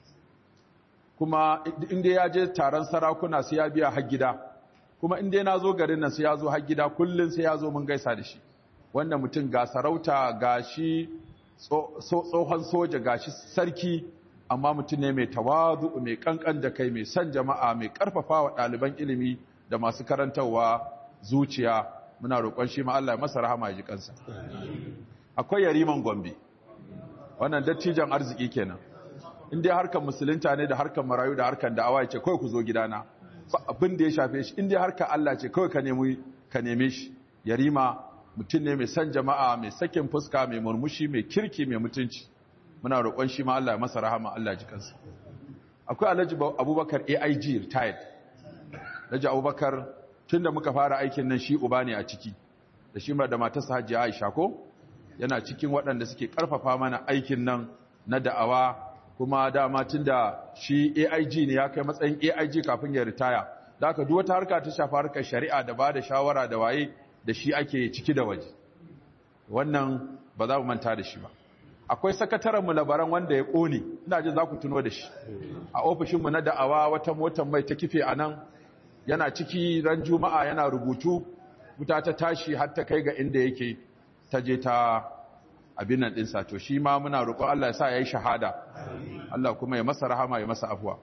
kuma inda ya je taron sarakuna sai ya biya har gida kuma inda na zo garin nan sai ya zo har gida kullun sai ya zo mun gaisa da shi wanda mutum ga sarauta ga shi tsohon soja ga shi sarki amma mutum ne mai tawazu mai kankan da kai mai son jama'a mai karfafa wa ɗaliban ilimi da masu karantarwa zuciya muna roƙon shi ma Allah ya masa rahama ya ji kansa akwai yariman gombe wannan dattijan arziki kenan in dai harkar musulunta ne da harkar marayu da harkar da'awa ya ce kawai ku zo gidana ba abin da ya shafe shi in dai harkar Allah ce kawai ka nemi ka neme shi yarima mutum ne mai san jama'a mai sakin fuska mai murmushi mai kirki mai mutunci muna roƙon shi ma Allah ya masa rahama Allah ji kansa akwai Alhaji Abubakar AIG retired Alhaji Abubakar tunda muka fara aikin nan shi uba ne a ciki da shi da matarsa Hajiya Aisha ko yana cikin waɗanda suke ƙarfafa mana aikin nan na da'awa kuma dama tunda shi AIG ne ya kai matsayin AIG kafin ya ritaya da haka duk wata harka ta shafa harkar shari'a da ba da shawara da waye da shi ake ciki da waje wannan ba za mu manta da shi ba akwai sakatarenmu labaran wanda ya ƙone ina jin za ku tuno da shi a ofishinmu na da'awa wata motar mai ta kife a nan yana ciki ran juma'a yana rubutu wuta ta tashi har ta kai ga inda yake ta je ta abin nan ɗinsa to shi ma muna roƙon Allah ya sa ya yi shahada Allah kuma ya masa rahama ya masa afuwa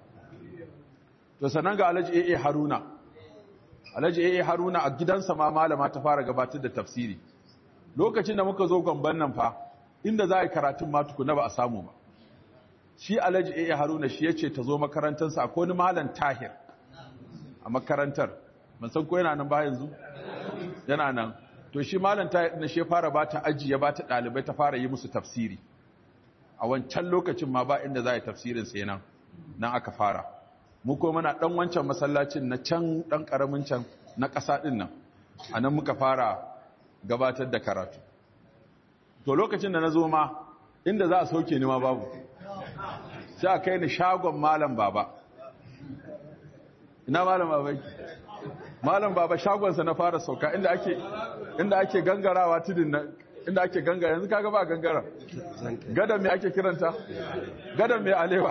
to sannan ga alhaji AA Haruna alhaji AA Haruna a gidansa ma malama ta fara gabatar da tafsiri lokacin da muka zo gomban nan fa inda za a yi karatun ma tukuna ba a samu ba shi alhaji AA Haruna shi yace ta zo makarantarsa akwai wani malam Tahir a makarantar ban san ko yana nan ba yanzu yana nan to shi malam Tahir na shi fara ba ta aji ya ba ta dalibai ta fara yi musu tafsiri a wancan lokacin ma ba inda za a yi tafsirin sai nan nan aka fara mu ko muna dan wancan masallacin na can dan karamin can na ƙasa din nan anan muka fara gabatar da karatu to lokacin da na zo ma inda za a sauke ni ma babu sai a kai ni shagon malam baba ina malam baba yake malam baba shagonsa na fara sauka inda ake inda ake gangarawa tudun nan inda ake gangara yanzu kaga ba gangara gadan me ake kiranta gadan me alewa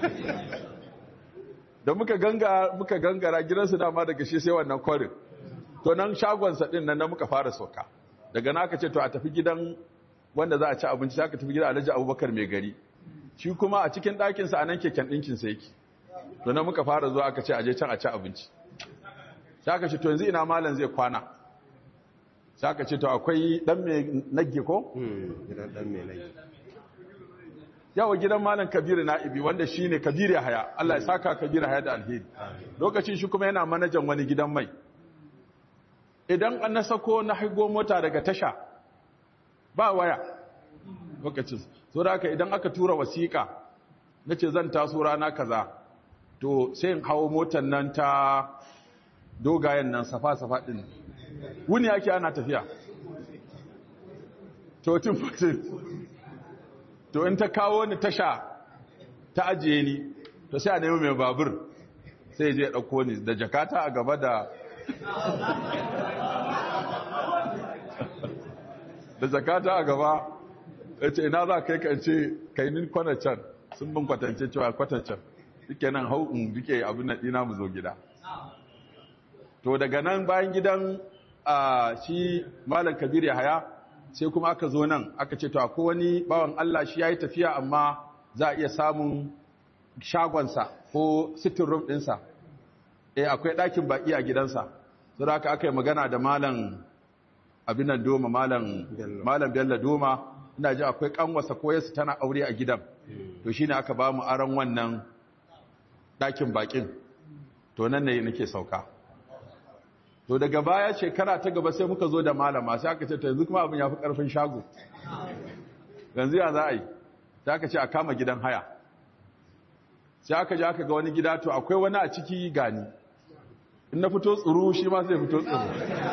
da muka ganga muka gangara gidansu dama daga shi sai wannan kwarin to nan shagonsa din nan muka fara sauka daga na aka ce to a tafi gidan wanda za a ci abinci sai aka tafi gidan Alhaji Abubakar mai gari shi kuma a cikin ɗakinsa a nan keken ɗinkinsa yake to nan muka fara zuwa aka ce aje can a ci abinci sai aka ce to yanzu ina malam zai kwana sai aka ce to akwai dan mai nagge ko gidan dan mai nagi yawa gidan malam kabiru na'ibi wanda shine kabiru haya Allah ya saka kabiru haya da alheri lokacin shi kuma yana manajan wani gidan mai idan an na sako na haigo mota daga tasha ba waya lokacin so da haka idan aka tura wasiƙa na ce zan taso rana kaza to sai in hawo motar nan ta dogayen nan safa-safa ɗin wuni ake ana tafiya to tun fatin to in ta kawo ni tasha ta ajiye ni to sai a nemi mai babur sai je ɗauko ni da jakata a gaba da da jakata a gaba ya ce ina za kai kan ce kai ni kwanacan sun bin kwatance cewa kwatancen suke nan hau in rike abin na ɗina mu zo gida to daga nan bayan gidan a shi malam kabir ya haya sai kuma aka zo nan aka ce to akwai wani bawan Allah shi ya yi tafiya amma za a iya samun shagonsa ko sitting room ɗinsa eh akwai ɗakin baƙi a gidansa so da aka yi magana da malam abin nan doma malam malam bello doma ina ji akwai kanwasa ko yasu tana aure a gidan to shine aka ba mu aron wannan ɗakin baƙin to nan ne nake sauka to daga baya shekara ta gaba sai muka zo da malama sai aka ce to yanzu kuma abin ya fi ƙarfin shago yanzu ya za a yi sai aka ce a kama gidan haya sai aka ji aka ga wani gida to akwai wani a ciki gani in na fito tsuru shi ma sai fito tsuru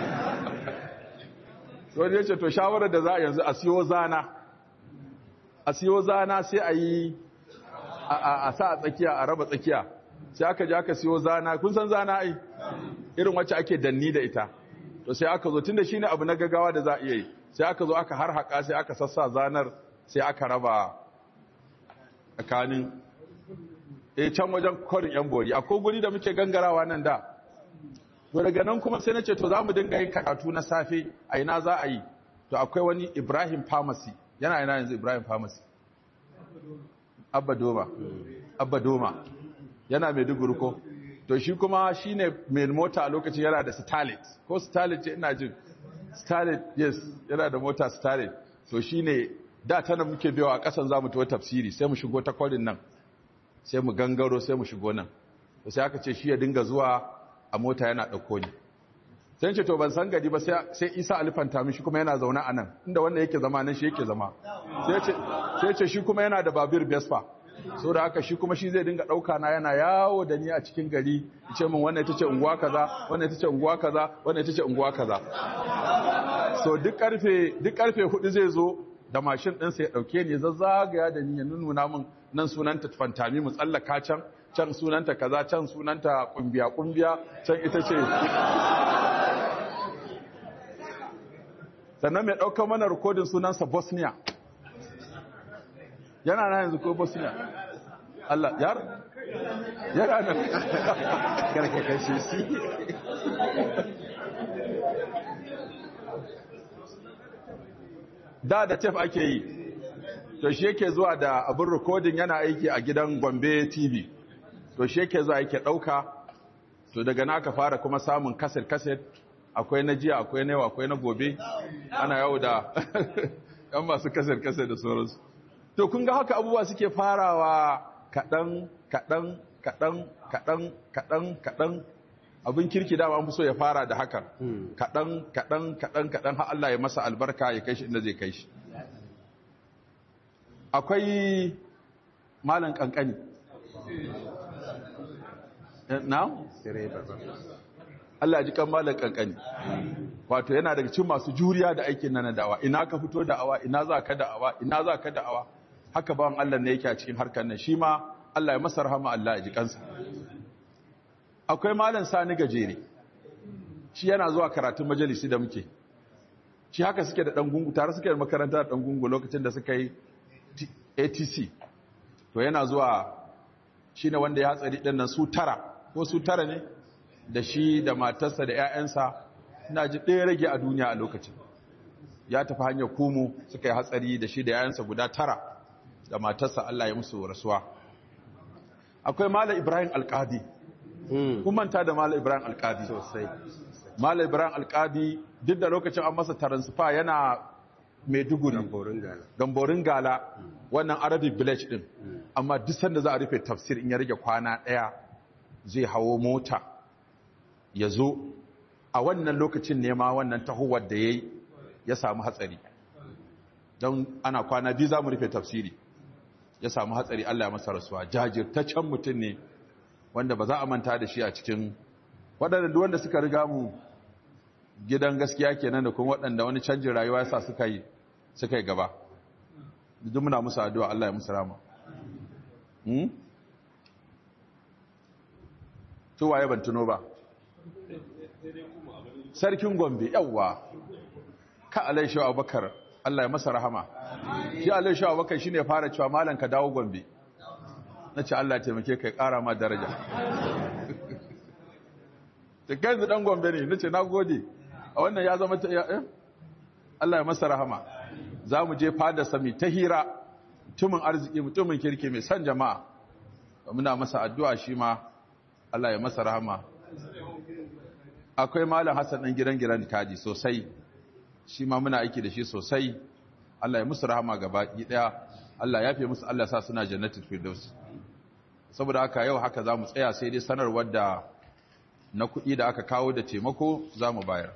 to wani ya ce to shawarar da za a yanzu a siyo zana a siyo zana sai a yi a sa a tsakiya a raba tsakiya sai aka ji aka siyo zana kun san zana ai irin wacce ake danni da ita to sai aka zo tunda shine abu na gaggawa da za a iya yi sai aka zo aka har haka sai aka sassa zanar sai aka raba tsakanin eh can wajen kwarin yan bori akwai guri da muke gangarawa nan da to daga nan kuma sai na ce to za mu dinga yin karatu na safe a ina za a yi to akwai wani ibrahim pharmacy yana ina yanzu ibrahim pharmacy abba doma abba doma yana mai duguru ko to shi kuma shi ne mai mota a lokacin yana da starlet ko starlet ce ina jin starlet yes yana da mota starlet to shi ne da tana muke bewa a ƙasan za mu tuwa tafsiri sai mu shigo ta kwarin nan sai mu gangaro sai mu shigo nan to sai aka ce shi ya dinga zuwa a mota yana ɗauko ni sai ce to ban san gari ba sai isa alifanta min shi kuma yana zaune a nan inda wanda yake zama nan shi yake zama sai ce shi kuma yana da babir vespa so da haka shi kuma shi zai dinga ɗauka na yana yawo da ni a cikin gari ce min wannan ita ce unguwa kaza wannan ita ce unguwa kaza wannan ita ce unguwa kaza so duk karfe duk karfe hudu zai zo da mashin ɗinsa ya ɗauke ni zazzagaya da ni ya nuna min nan sunanta fantami mu tsallaka can can sunanta kaza can sunanta kumbiya kumbiya can ita ce sannan mai ɗaukar mana rikodin sunansa bosnia yana na yanzu ko bosnia Allah yar yana nan karka kashe shi da da tef ake yi to shi yake zuwa da abin rikodin yana aiki a gidan gombe tv to shi yake zuwa yake ɗauka to daga na ka fara kuma samun kaset-kaset akwai na jiya akwai na yau akwai na gobe ana yau da yan masu kaset-kaset da sauransu to kun ga haka abubuwa suke farawa kaɗan kaɗan kaɗan kaɗan kaɗan kaɗan abin kirki dama an fi so ya fara da hakan kaɗan kaɗan kaɗan kaɗan har Allah ya masa albarka ya kai shi inda zai kai shi akwai malam kankani na direba ba Allah ji kan malam kankani wato yana daga cikin masu juriya da aikin nan na da'awa ina ka fito da'awa ina za ka da'awa ina za ka da'awa haka bawan Allah ne yake a cikin harkar nan shi ma Allah ya masa rahama Allah ya ji kansa akwai malam sani gajere shi yana zuwa karatun majalisi da muke shi haka suke da dan gungu tare suke da makaranta da dan gungu lokacin da suka yi T- ATC to yana zuwa shine wanda ya hatsari din nan su tara ko su tara ne da shi da matarsa da 'ya'yansa ina ji ɗaya rage a duniya a lokacin ya tafi hanyar kumu suka yi hatsari da shi da 'ya'yansa guda tara da matarsa Allah ya musu rasuwa akwai Malam Ibrahim Alƙadi kun manta da Malam Ibrahim Alƙadi sosai Malam Ibrahim Alƙadi duk da lokacin an masa taransifa yana Maiduguri gamborin gala gamborin gala wannan Arabic village din amma duk sanda za a rufe tafsir in ya rage kwana ɗaya zai hawo mota ya zo a wannan lokacin nema wannan tahowar da ya yi ya samu hatsari don ana kwana biyu za mu rufe tafsiri ya samu hatsari Allah ya masa rasuwa jajirtaccen mutum ne wanda ba za a manta da shi a cikin waɗanda duk wanda suka riga mu gidan gaskiya kenan da kuma waɗanda wani canjin rayuwa yasa suka yi suka yi gaba duk muna musu addu'a Allah ya musu rama hmm? to waye ban tuno ba sarkin gombe yawwa ka alaisha abubakar Allah ya masa rahama shi alaisha abubakar shine fara cewa malam ka dawo gombe nace Allah ya taimake ka ya kara ma daraja da kai dan gombe ne nace nagode a wannan ya zama ta eh? Allah ya masa rahama za mu je fada sami ta hira mutumin arziki mutumin kirki mai son jama'a muna masa addu'a shi ma Allah ya masa rahama akwai malam Hassan ɗan gidan gidan kaji sosai shi ma muna aiki da shi sosai Allah ya musu rahama gaba ɗaya Allah ya fi musu Allah sa suna jannatul firdaus saboda haka yau haka za mu tsaya sai dai sanarwar da na kuɗi da aka kawo da taimako za mu bayar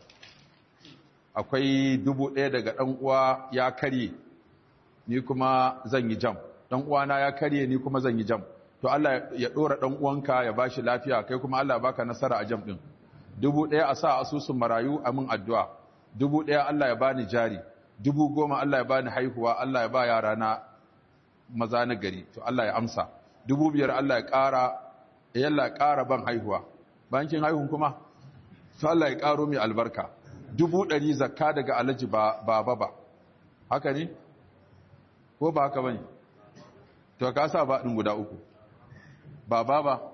akwai dubu ɗaya daga ɗan uwa ya karye ni kuma zan yi jam ɗan uwana ya karye ni kuma zan yi jam to Allah ya ɗora ɗan uwanka ya bashi lafiya kai kuma Allah baka nasara a jam ɗin dubu ɗaya a sa asusun marayu a min addu'a dubu ɗaya Allah ya bani jari dubu goma Allah ya bani haihuwa Allah ya ba yara na maza na gari to Allah ya amsa dubu biyar Allah ya ƙara yalla ya ƙara ban haihuwa bankin haihun kuma to Allah ya ƙaro mai albarka dubu ɗari zakka daga alaji ba ba ba haka ne ko ba haka bane to ka sa ba ɗin guda uku ba ba ba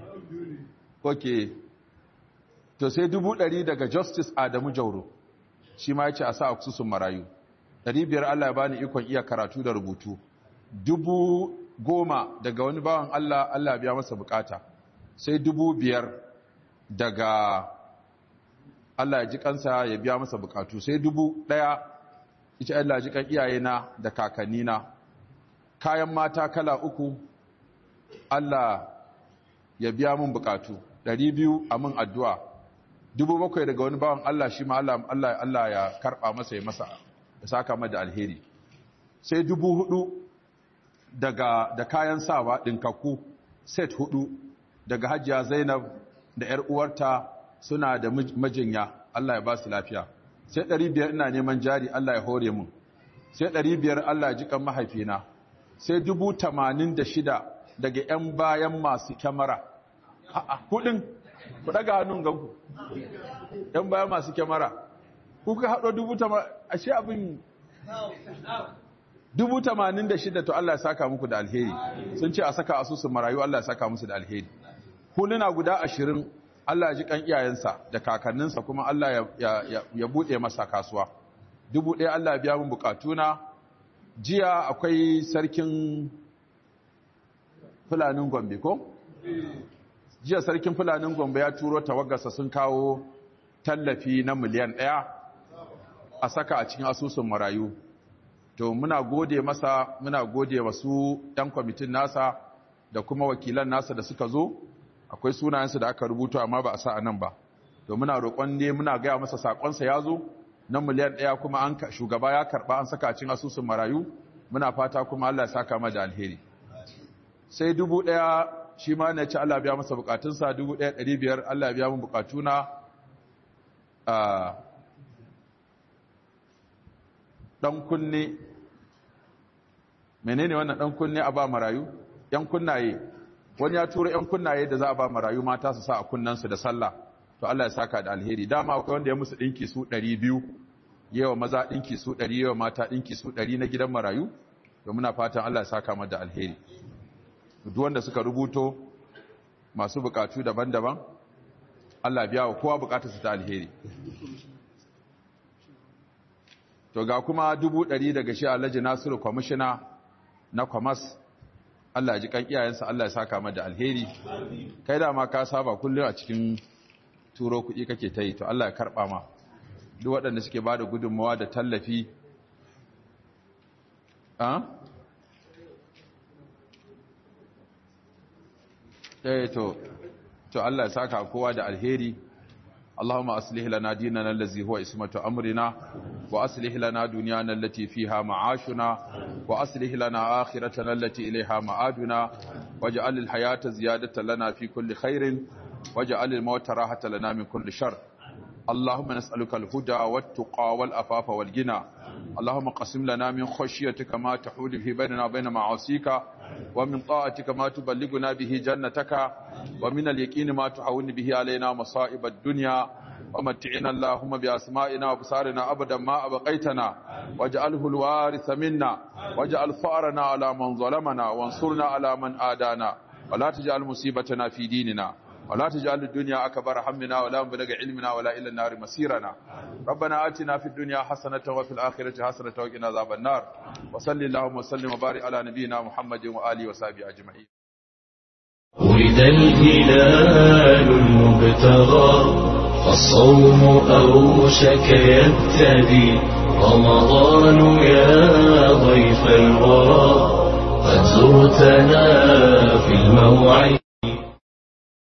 ok to sai dubu ɗari daga justice adamu jauro shi ma ya ce a sa asusun marayu ɗari biyar allah ya bani ikon iya karatu da rubutu dubu goma daga wani bawan allah allah ya biya masa bukata sai dubu biyar daga allah ya ji kansa ya biya masa bukatu sai dubu ɗaya ita allah ya ji kan iyayena da kakannina kayan mata kala uku allah ya biya mun bukatu ɗari biyu a mun addu'a dubu bakwai daga wani bawan Allah shi ma Allah Allah ya karɓa masa ya masa ya saka mada alheri sai dubu hudu daga da kayan sawa ɗinkakku set hudu daga hajiya zainab da ‘yar uwarta suna da majinya Allah ya ba su lafiya sai ɗari biyar ina neman jari Allah ya hore mun sai ɗari biyar Allah ya jikan mahaifina sai dubu tamanin da shida daga ‘yan bayan masu kyamara kudin ku daga hannun ganku ‘yan bayan masu kyamara kuka haɗo dubu tamanin ashe abin dubu tamanin da shida to Allah ya saka muku da alheri sun ce a saka asusun marayu Allah ya saka musu da alheri huluna guda ashirin Allah ya ji kan iyayensa da kakanninsa kuma Allah ya buɗe masa kasuwa dubu ɗaya Allah ya biya mun bukatuna jiya akwai sarkin fulanin gombe ko? jiya sarkin fulanin gombe ya turo tawagarsa sun kawo tallafi na miliyan ɗaya a saka a cikin asusun marayu to muna gode masa muna gode wasu 'yan kwamitin nasa da kuma wakilan nasa da suka zo akwai sunayensu da aka rubuta amma ba a sa a nan ba to muna roƙon ne muna gaya masa saƙonsa ya zo na miliyan ɗaya kuma an shugaba ya karɓa an saka a cikin asusun marayu muna fata kuma Allah ya saka da alheri sai dubu ɗaya shi ma ne ci Allah biya masa bukatunsa 1500 Allah biya mun bukatuna a dan kunne menene wannan dan kunne a ba marayu yan kunnaye wani ya tura yan kunnaye da za a ba marayu mata su sa a kunnansu da sallah to Allah ya saka da alheri dama akwai wanda ya musu dinki su 200 yawa maza dinki su 100 yawa mata dinki su 100 na gidan marayu to muna fatan Allah ya saka mata da alheri duk wanda suka rubuto masu bukatu daban-daban Allah biya wa kowa bukatarsa ta alheri to ga kuma dubu ɗari daga shi alhaji nasiru kwamishina na kwamas Allah ya ji kan iyayensa Allah ya saka mata da alheri kai da ma ka saba kullum a cikin turo kuɗi kake ta yi to Allah ya karɓa ma duk waɗanda suke ba da gudunmawa da tallafi eh to to Allah ya saka kowa da alheri اللهم أصلح لنا ديننا الذي هو اسمة أمرنا وأصلح لنا دنيانا التي فيها معاشنا وأصلح لنا آخرتنا التي إليها معادنا واجعل الحياة زيادة لنا في كل خير واجعل الموت راحة لنا من كل شر اللهم نسألك الهدى والتقى والأفاف والغنى اللهم قسم لنا من خشيتك ما تحول به بيننا وبين معاصيك ومن طاعتك ما تبلغنا به جنتك ومن اليقين ما تحول به علينا مصائب الدنيا ومتعنا اللهم بأسمائنا وبصارنا أبدا ما أبقيتنا واجعله الوارث منا واجعل ثأرنا على من ظلمنا وانصرنا على من آدانا ولا تجعل مصيبتنا في ديننا ولا تجعل الدنيا أكبر همنا ولا مبلغ علمنا ولا إلى النار مسيرنا ربنا آتنا في الدنيا حسنة وفي الآخرة حسنة وقنا عذاب النار وصل اللهم وسلم وبارك على نبينا محمد وآله وصحبه أجمعين ولد الهلال المبتغى فالصوم أوشك يبتدي رمضان يا ضيف الورى قد زرتنا في الموعد